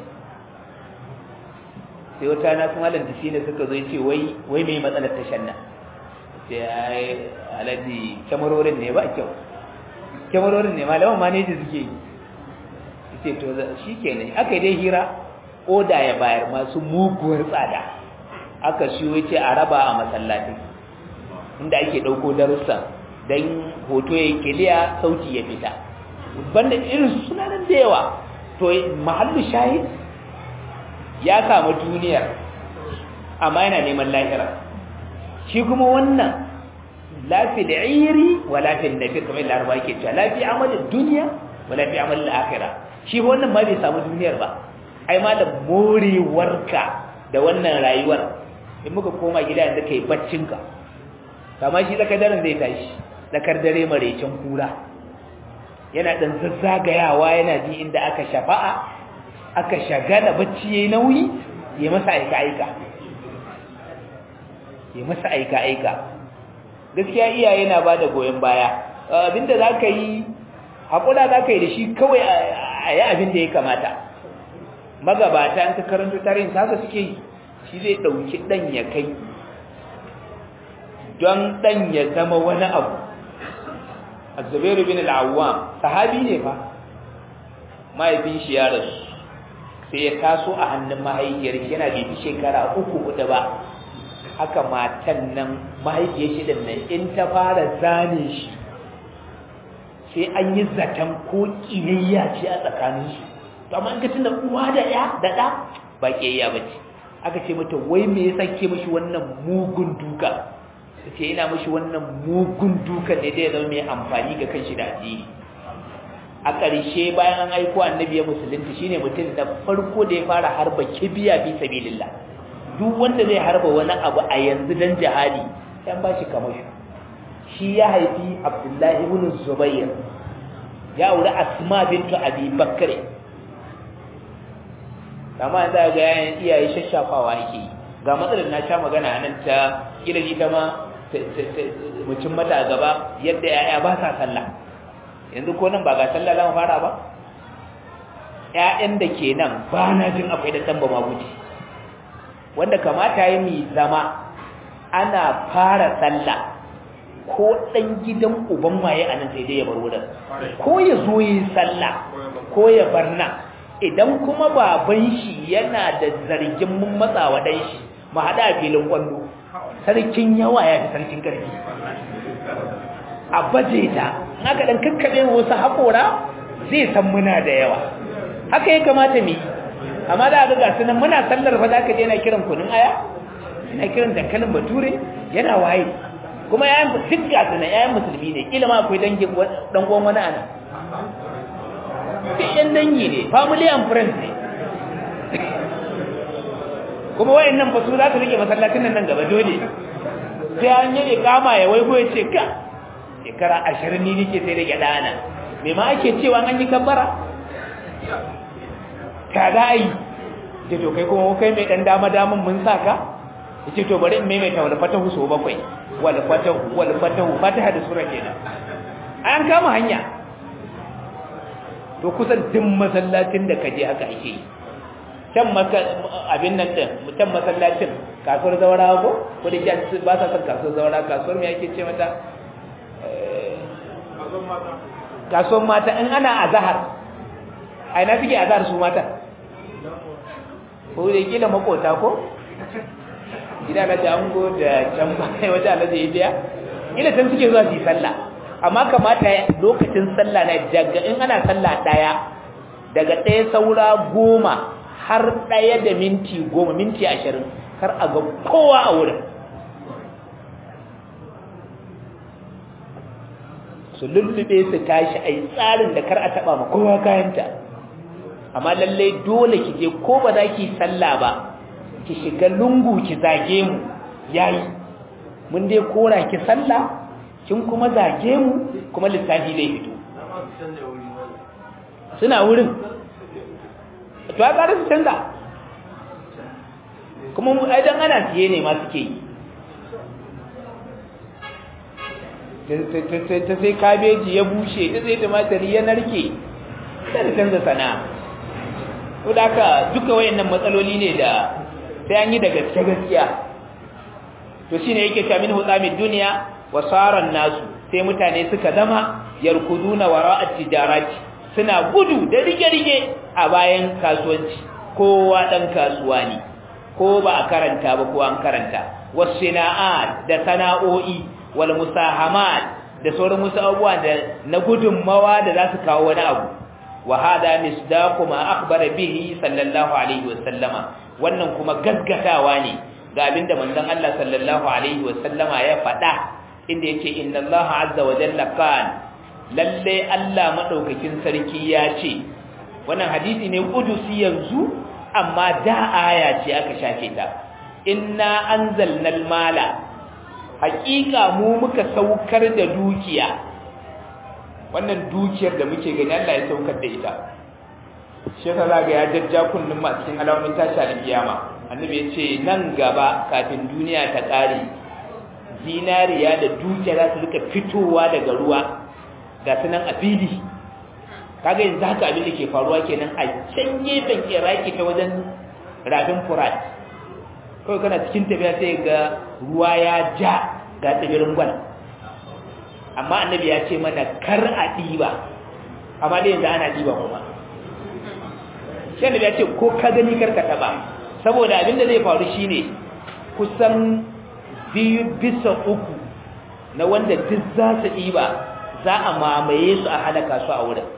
A: sai wata na sun halin dishi ne suka zo ce wai wai mai matsalar tashar nan sai ya yi alaji kyamarorin ne ba kyau kyamarorin ne malaman maneji suke yi ce to shi kenan aka yi dai hira oda ya bayar masu muguwar tsada aka siyo ce a raba a masallatin inda ake ɗauko darussa don hoto ya kiliya sauti ya fita banda irin sunanan da yawa to mahallu shahid ya kama duniyar amma yana neman lahira shi kuma wannan lafi da iri wa lafi nafi kamar laraba ke cewa lafi amalin duniya wa lafi amalin akira shi wannan ma bai samu duniyar ba ai ma da morewarka da wannan rayuwar in muka koma gida yanzu kai baccinka kama shi tsakar daren zai tashi tsakar dare maraicin kura yana dan zazzagayawa yana ji inda aka shafa'a aka shagala bacci yayi nauyi ya masa aika aika ya masa aika aika gaskiya iyaye na bada goyen baya abinda zaka yi hakura zaka yi da shi kawai a yi abin da ya kamata magabata an ka karanto tarihin haka suke yi shi zai ɗauki ɗan ya kai don ɗan ya zama wani abu azubairu bin al'awwam sahabi ne fa mahaifin shi ya rasu sai ya taso a hannun mahaifiyar shi yana bibi shekara uku hudu ba haka matan nan mahaifiyar shi din nan in ta fara zane shi sai an yi zaton ko ƙiyayya ce a tsakaninsu to amma in ka tunda uwa da ya da ɗa ba ƙiyayya ba ce aka ce mata wai me yasa ke mishi wannan mugun duka ta ce ina mishi wannan mugun duka ne da ya zama mai amfani ga kanshi da addini a ƙarshe bayan an aiko annabi ya musulunta shine mutum da farko da ya fara harba kibiya fi sabilillah duk wanda zai harba wani abu a yanzu dan jihadi sai ba shi kamashi shi ya haifi abdullahi ibn zubair ya aure asma bintu abi bakr amma za ga yayin iyaye shashafawa yake ga matsalar na sha magana nan ta kila ji ta ma mutum mata a gaba yadda yaya ba sa sallah yanzu ko nan ba ga sallah za mu fara ba ƴaƴan da ke nan ba na jin akwai da tamba maguji wanda kamata yi mi zama ana fara sallah ko ɗan gidan uban waye a nan sai dai ya bar wurin ko ya zo yi sallah ko ya bar nan idan kuma baban shi yana da zargin mun matsa wa dan shi mu hada a filin kwallo sarkin yawa ya fi sarkin karfi a baje ta haka dan kakkabe wasu haƙora zai san muna da yawa haka ya kamata mu amma da ga gasu nan muna sallar fa za ka je yana kiran kunun aya yana kiran dankalin bature yana waye kuma yayan duk gasu nan yayan musulmi ne kila ma akwai dangin dan uwan wani ana duk yan dangi ne family and friends ne kuma wayannan ba su za su rike masallacin nan gaba dole sai an yi kama ya waigo ya ce ka shekara ashirin ni nake sai da gyada ana me ma ake cewa an yi kabbara ka za a yi ce to kai kuma kai mai dan dama daman mun sa ka ya ce to bari in maimaita wal fatahu so bakwai wal fatahu wal fatahu fataha da sura kenan an kama hanya to kusan duk masallacin da kaje haka ake yi can abin nan din mutan masallacin kasuwar zaura ko ko da kyan ba sa son kasuwar zaura kasuwar me ake ce mata kasuwar mata in ana azahar a ina suke azahar su mata ko da kila makota ko gida na jango da can bayan wata alaji ya biya ila can suke zuwa su yi sallah amma kamata lokacin sallah na daga in ana sallah daya daga ɗaya saura goma har ɗaya da minti goma minti ashirin kar a ga kowa a wurin su lullube su tashi a yi tsarin da kar a taɓa ma kowa kayanta amma lallai dole ki je ko ba za ki sallah ba ki shiga lungu ki zage mu yayi mun dai kora ki sallah kin kuma zage mu kuma lissafi zai fito suna wurin to ya ƙara su canza kuma ai dan ana siye ne ma suke yi ta sai kabeji ya bushe ta sai tumatiri ya narke ta da canza sana'a to da haka duka wayannan matsaloli ne da sai an yi da gaske gaskiya to shine yake ta min hutsamin duniya wa saran nasu sai mutane suka zama yarkuduna wara'at tijarati suna gudu da rige-rige a bayan kasuwanci kowa dan kasuwa ne ko ba a karanta ba ko an karanta wasina'at da sana'o'i wal musahamat da sauran wasu abubuwa da na gudunmawa da za su kawo wani abu wa hada misdaqu ma akhbara bihi sallallahu alaihi wa sallama wannan kuma gaggatawa ne ga abinda manzon Allah sallallahu alaihi wa sallama ya faɗa inda yace inna Allah azza wa jalla kan lalle Allah madaukakin sarki ya ce wannan hadisi ne kudusi yanzu amma da aya ce aka shafe ta inna anzalna mala haƙiƙa mu muka saukar da dukiya wannan dukiyar da muke gani Allah ya saukar da ita shi yasa zaga ya jajja kullum ma cikin alamomin tashi alkiyama annabi ya ce nan gaba kafin duniya ta ƙare zinariya da dukiya za su rika fitowa daga ruwa ga su nan a fili kaga yanzu haka abin da ke faruwa kenan a can gefen iraki ta wajen rafin furat kawai kana cikin tafiya sai ga ruwa ya ja ga tsibirin gwal amma annabi ya ce mana kar a ɗiba amma dai yanzu ana ɗiba kuma shi annabi ya ce ko ka gani kar ka taɓa saboda abin da zai faru shine kusan biyu bisa uku na wanda duk za su ɗiba za a mamaye su a halaka su a wurin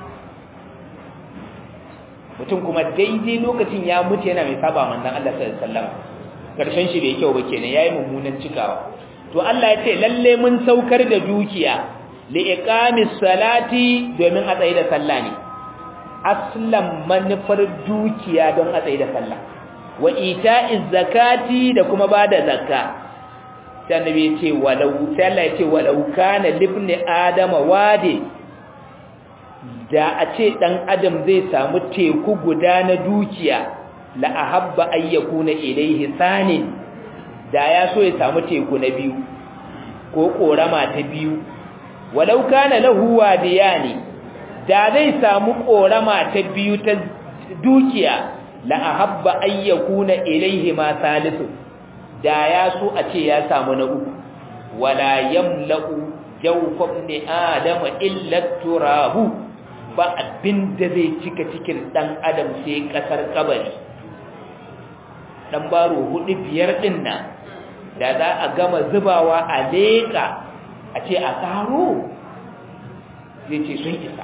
A: mutum kuma daidai lokacin ya mutu yana mai saba manzon Allah sallallahu alaihi wasallam karshen shi bai kyau ba kenan yayi mummunan cikawa to Allah ya ce lalle mun saukar da dukiya li iqamis salati domin a tsaye da sallah ne aslan manufar dukiya don a tsaye da sallah wa ita'iz zakati da kuma bada zakka sai annabi ya ce walau sai Allah ya ce walau kana libni adama wadi da a ce dan adam zai samu teku guda na dukiya la ahabba ay yakuna ilayhi sanin da ya so ya samu teku na biyu ko korama ta biyu walau kana lahu wadiyani da zai samu korama ta biyu ta dukiya la ahabba ay yakuna ilayhi ma salisu da ya so a ce ya samu na uku wala yamla'u jawfa ibn adama illa turabu ba abin da zai cika cikin dan adam sai kasar kabari dan baro hudu biyar din nan da za a gama zubawa a leka a ce a karo zai ce sun isa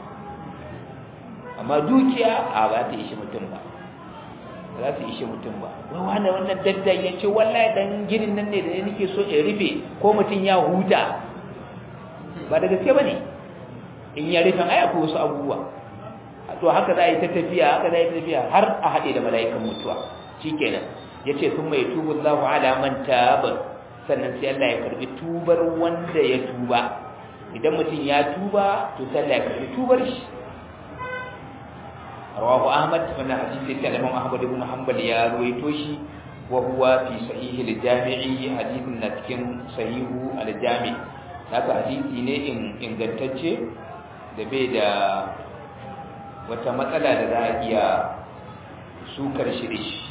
A: amma dukiya a ba ta ishi mutum ba za su ishi mutum ba wai wani wannan daddan ya ce wallahi dan ginin nan ne da nake so in rufe ko mutum ya huta ba da gaske ba ne in ya rufe ai akwai wasu abubuwa to haka za a yi ta tafiya haka za a yi ta tafiya har a haɗe da mala'ikan mutuwa shikenan yace sun mai tubu Allahu ala man taba sannan sai Allah ya karbi tubar wanda ya tuba idan mutum ya tuba to sai Allah ya karbi tubar shi rawahu Ahmad wannan hadisi sai Imam Ahmad ibn Hanbal ya ruwaito shi wa huwa fi sahih al-jami'i hadithin na cikin sahihu al-jami' haka hadisi ne ingantacce da bai da wata matsala da za a iya sukar shi da shi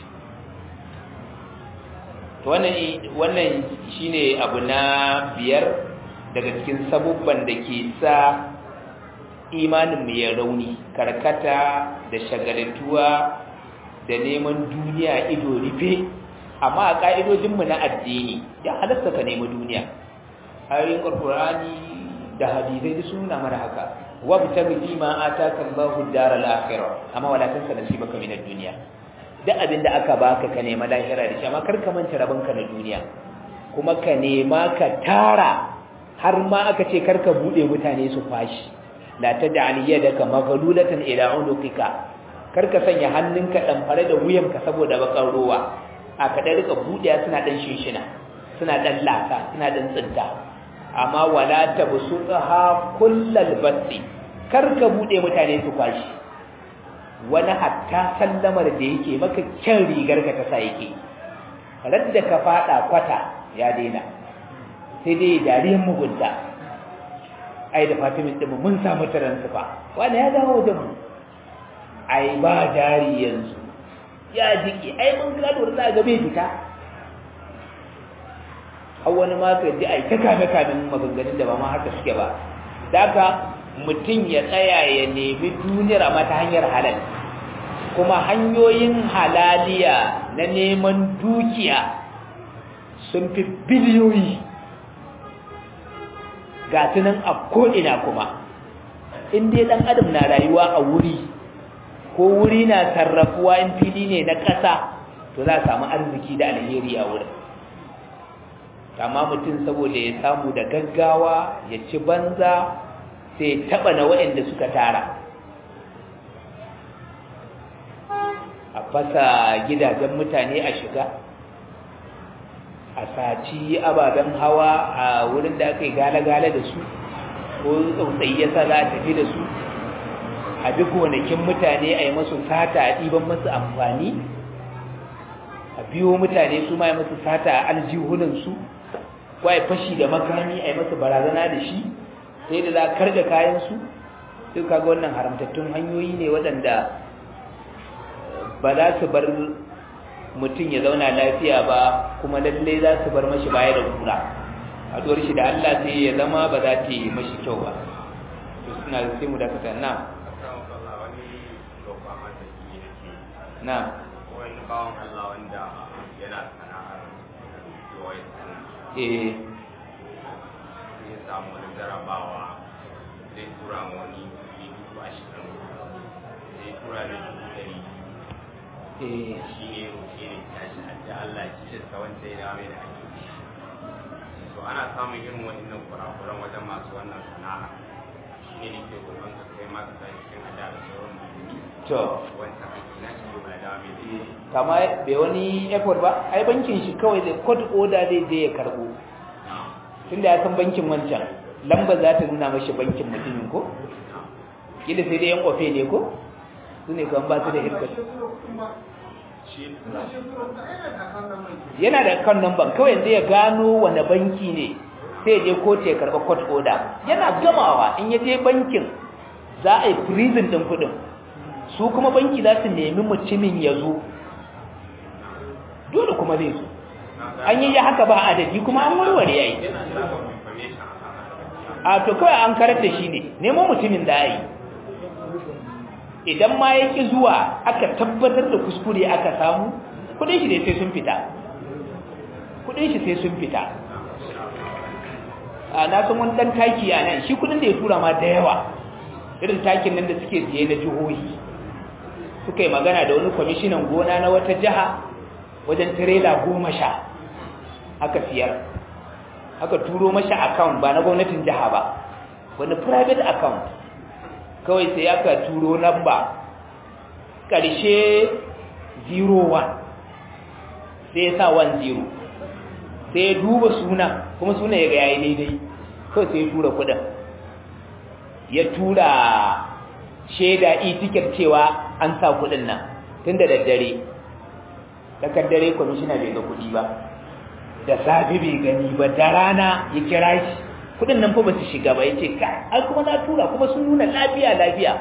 A: wannan shine abu na biyar daga cikin sabubban da ke sa imanin mu ya rauni karkata da shagaltuwa da neman duniya ido rufe amma a ka'idojinmu na addini ya halatta ka nemi duniya ayoyin alqur'ani da hadisai da suna mana haka wabtaghi fi ma ataka Allahu ad-daral akhirah amma wala tansa nasibaka min ad-dunya duk abin da aka baka ka nema lahira da shi amma kar ka manta rabanka na duniya kuma ka nema ka tara har ma aka ce kar ka bude mutane su fashi la tad'al yadaka maghlulatan ila unuqika kar ka sanya hannunka dan fare da wuyanka saboda bakar ruwa a ka dan rika budiya suna dan shinshina suna dan lasa suna dan tsinta amma wala tabsutha kullal basti kar ka bude mutane su fashi wani hatta sallamar da yake maka kyan rigar ka ta sa yake radda ka fada kwata ya daina sai dai dariyan mugunta ai da fatimin din mun samu taransifa wani ya dawo da mu ai ba jari yanzu ya jiki ai mun gado da ga bai fita har wani ma ka ji ai ta kame kamin maganganun da ba ma haka suke ba daga mutum ya tsaya ya nemi duniyar amma ta hanyar halal kuma hanyoyin halaliya na neman dukiya sun fi biliyoyi ga tunan a ko'ina kuma in dai ɗan adam na rayuwa a wuri ko wuri na sarrafuwa in fili ne na ƙasa to za a samu arziki da alheri a wurin amma mutum saboda ya samu da gaggawa ya ci banza sai taɓa na waɗanda suka tara a fasa gidajen mutane a shiga a saci ababen hawa a wurin da aka yi gale-gale da su ko tsautsayi ya sa za a tafi da su a duk gonakin mutane a yi masu sata a ɗiban masu amfani a biyo mutane su ma yi masu sata a aljihunansu ko a yi fashi da makami a yi masu barazana da shi sai da za a karga kayansu sai kaga wannan haramtattun hanyoyi ne waɗanda ba za su bar mutum ya zauna lafiya ba kuma lallai za su bar mashi baya da kura haɗuwar shi da Allah sai ya zama ba za ta yi mashi kyau ba to suna sai mu dakata na na
C: wani bawan Allah wanda yana sana'ar POS
A: eh
C: ya samu wani jarabawa zai tura ma wani kuɗi dubu ashirin zai tura da dubu ɗari
A: eh
C: shi ne roƙe ne tashi a da Allah ci da wanda ya dawo mai da ake to ana samun irin waɗannan kurakuran wajen masu wannan sana'a shi ne nake roƙon ka kai ma ka sa cikin ada da sauran musulmi
A: to
C: wancan aiki na shi ya dawo mai da shi
A: kama bai wani effort ba ai bankin shi kawai zai code order zai je ya karbo tunda ya san bankin wancan lamba za ta nuna mashi bankin mutumin ko kila sai dai yan ofe ne ko su ne kan ba su da hirkar yana da kan number kawai zai gano wani banki ne sai je kotu ya karba court order yana gamawa in ya je bankin za a yi prison din kudin su kuma banki za su nemi mutumin ya zo dole kuma zai zo an yi haka ba adadi kuma an warware yayi
C: yana da information a kan haka
A: a to kawai an karar da shi ne nemo mutumin da yi idan ma ya ƙi zuwa aka tabbatar da kuskure aka samu kudin shi dai sai sun fita kudin shi sai sun fita a na san wani dan taki a nan shi kudin da ya tura ma da yawa irin takin nan da suke siye na jihohi suka yi magana da wani kwamishinan gona na wata jiha wajen tirela goma sha aka siyar aka turo mashi account ba na gwamnatin jiha ba wani private account kawai sai aka turo namba ƙarshe 01 sai ya sa 10 sai ya duba suna kuma suna ya ga yayi daidai kawai sai ya tura kudin ya tura shaida e-ticket cewa an sa kudin nan tun da daddare tsakar dare kwamishina bai ga kudi ba da safi bai gani ba da rana ya kira shi kudin nan fa ba su shiga ba ya ce kai ai kuma na tura kuma sun nuna lafiya lafiya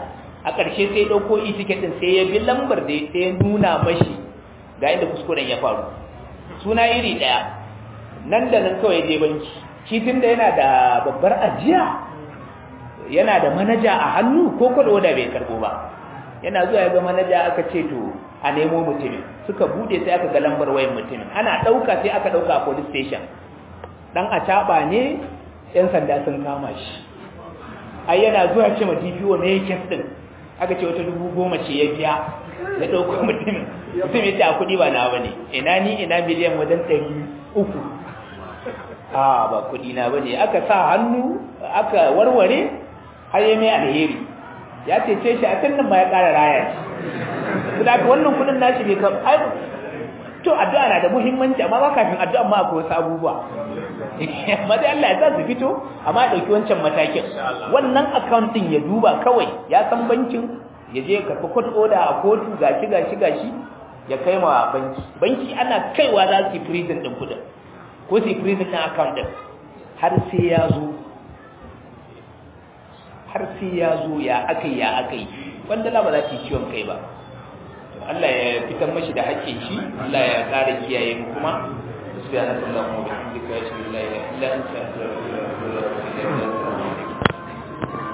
A: a ƙarshe sai ɗauko itiket ɗin sai ya bi lambar da sai ya nuna mashi ga inda kuskuren ya faru suna iri ɗaya nan da nan kawai je banki shi tun da yana da babbar ajiya yana da manaja a hannu ko kwado da bai karɓo ba yana zuwa ya ga manaja aka ce to a nemo mutumin suka bude sai aka ga lambar wayan mutumin ana ɗauka sai aka ɗauka a police station dan a caɓa ne 'yan sanda sun kama shi ai yana zuwa ce ma DPO me yake din aka ce wata dubu goma ce ya biya ya dauko mutum mutum ya ce a kudi ba na bane ina ni ina miliyan wajen ɗari uku a ba kudi na bane aka sa hannu aka warware har ya mai alheri ya cece shi a kan nan ma ya ƙara raya shi da wannan kudin nashi bai kam ai to addu'a na da muhimmanci amma ba kafin addu'a ma akwai wasu abubuwa amma dai Allah ya sa su fito amma ya dauki wancan matakin wannan account din ya duba kawai ya san bankin ya je karɓi court order a kotu gashi gashi gashi ya kai ma banki banki ana kaiwa za su yi prison din kudin ko su yi prison din account din har sai ya zo har sai ya zo ya akai ya akai wanda la ba za ta yi ciwon kai ba Allah ya fitar mashi da haƙƙin shi Allah ya ƙara kiyaye mu kuma subhanakallahumma wa bihamdika ashhadu an la ilaha illa anta astaghfiruka wa atubu ilaik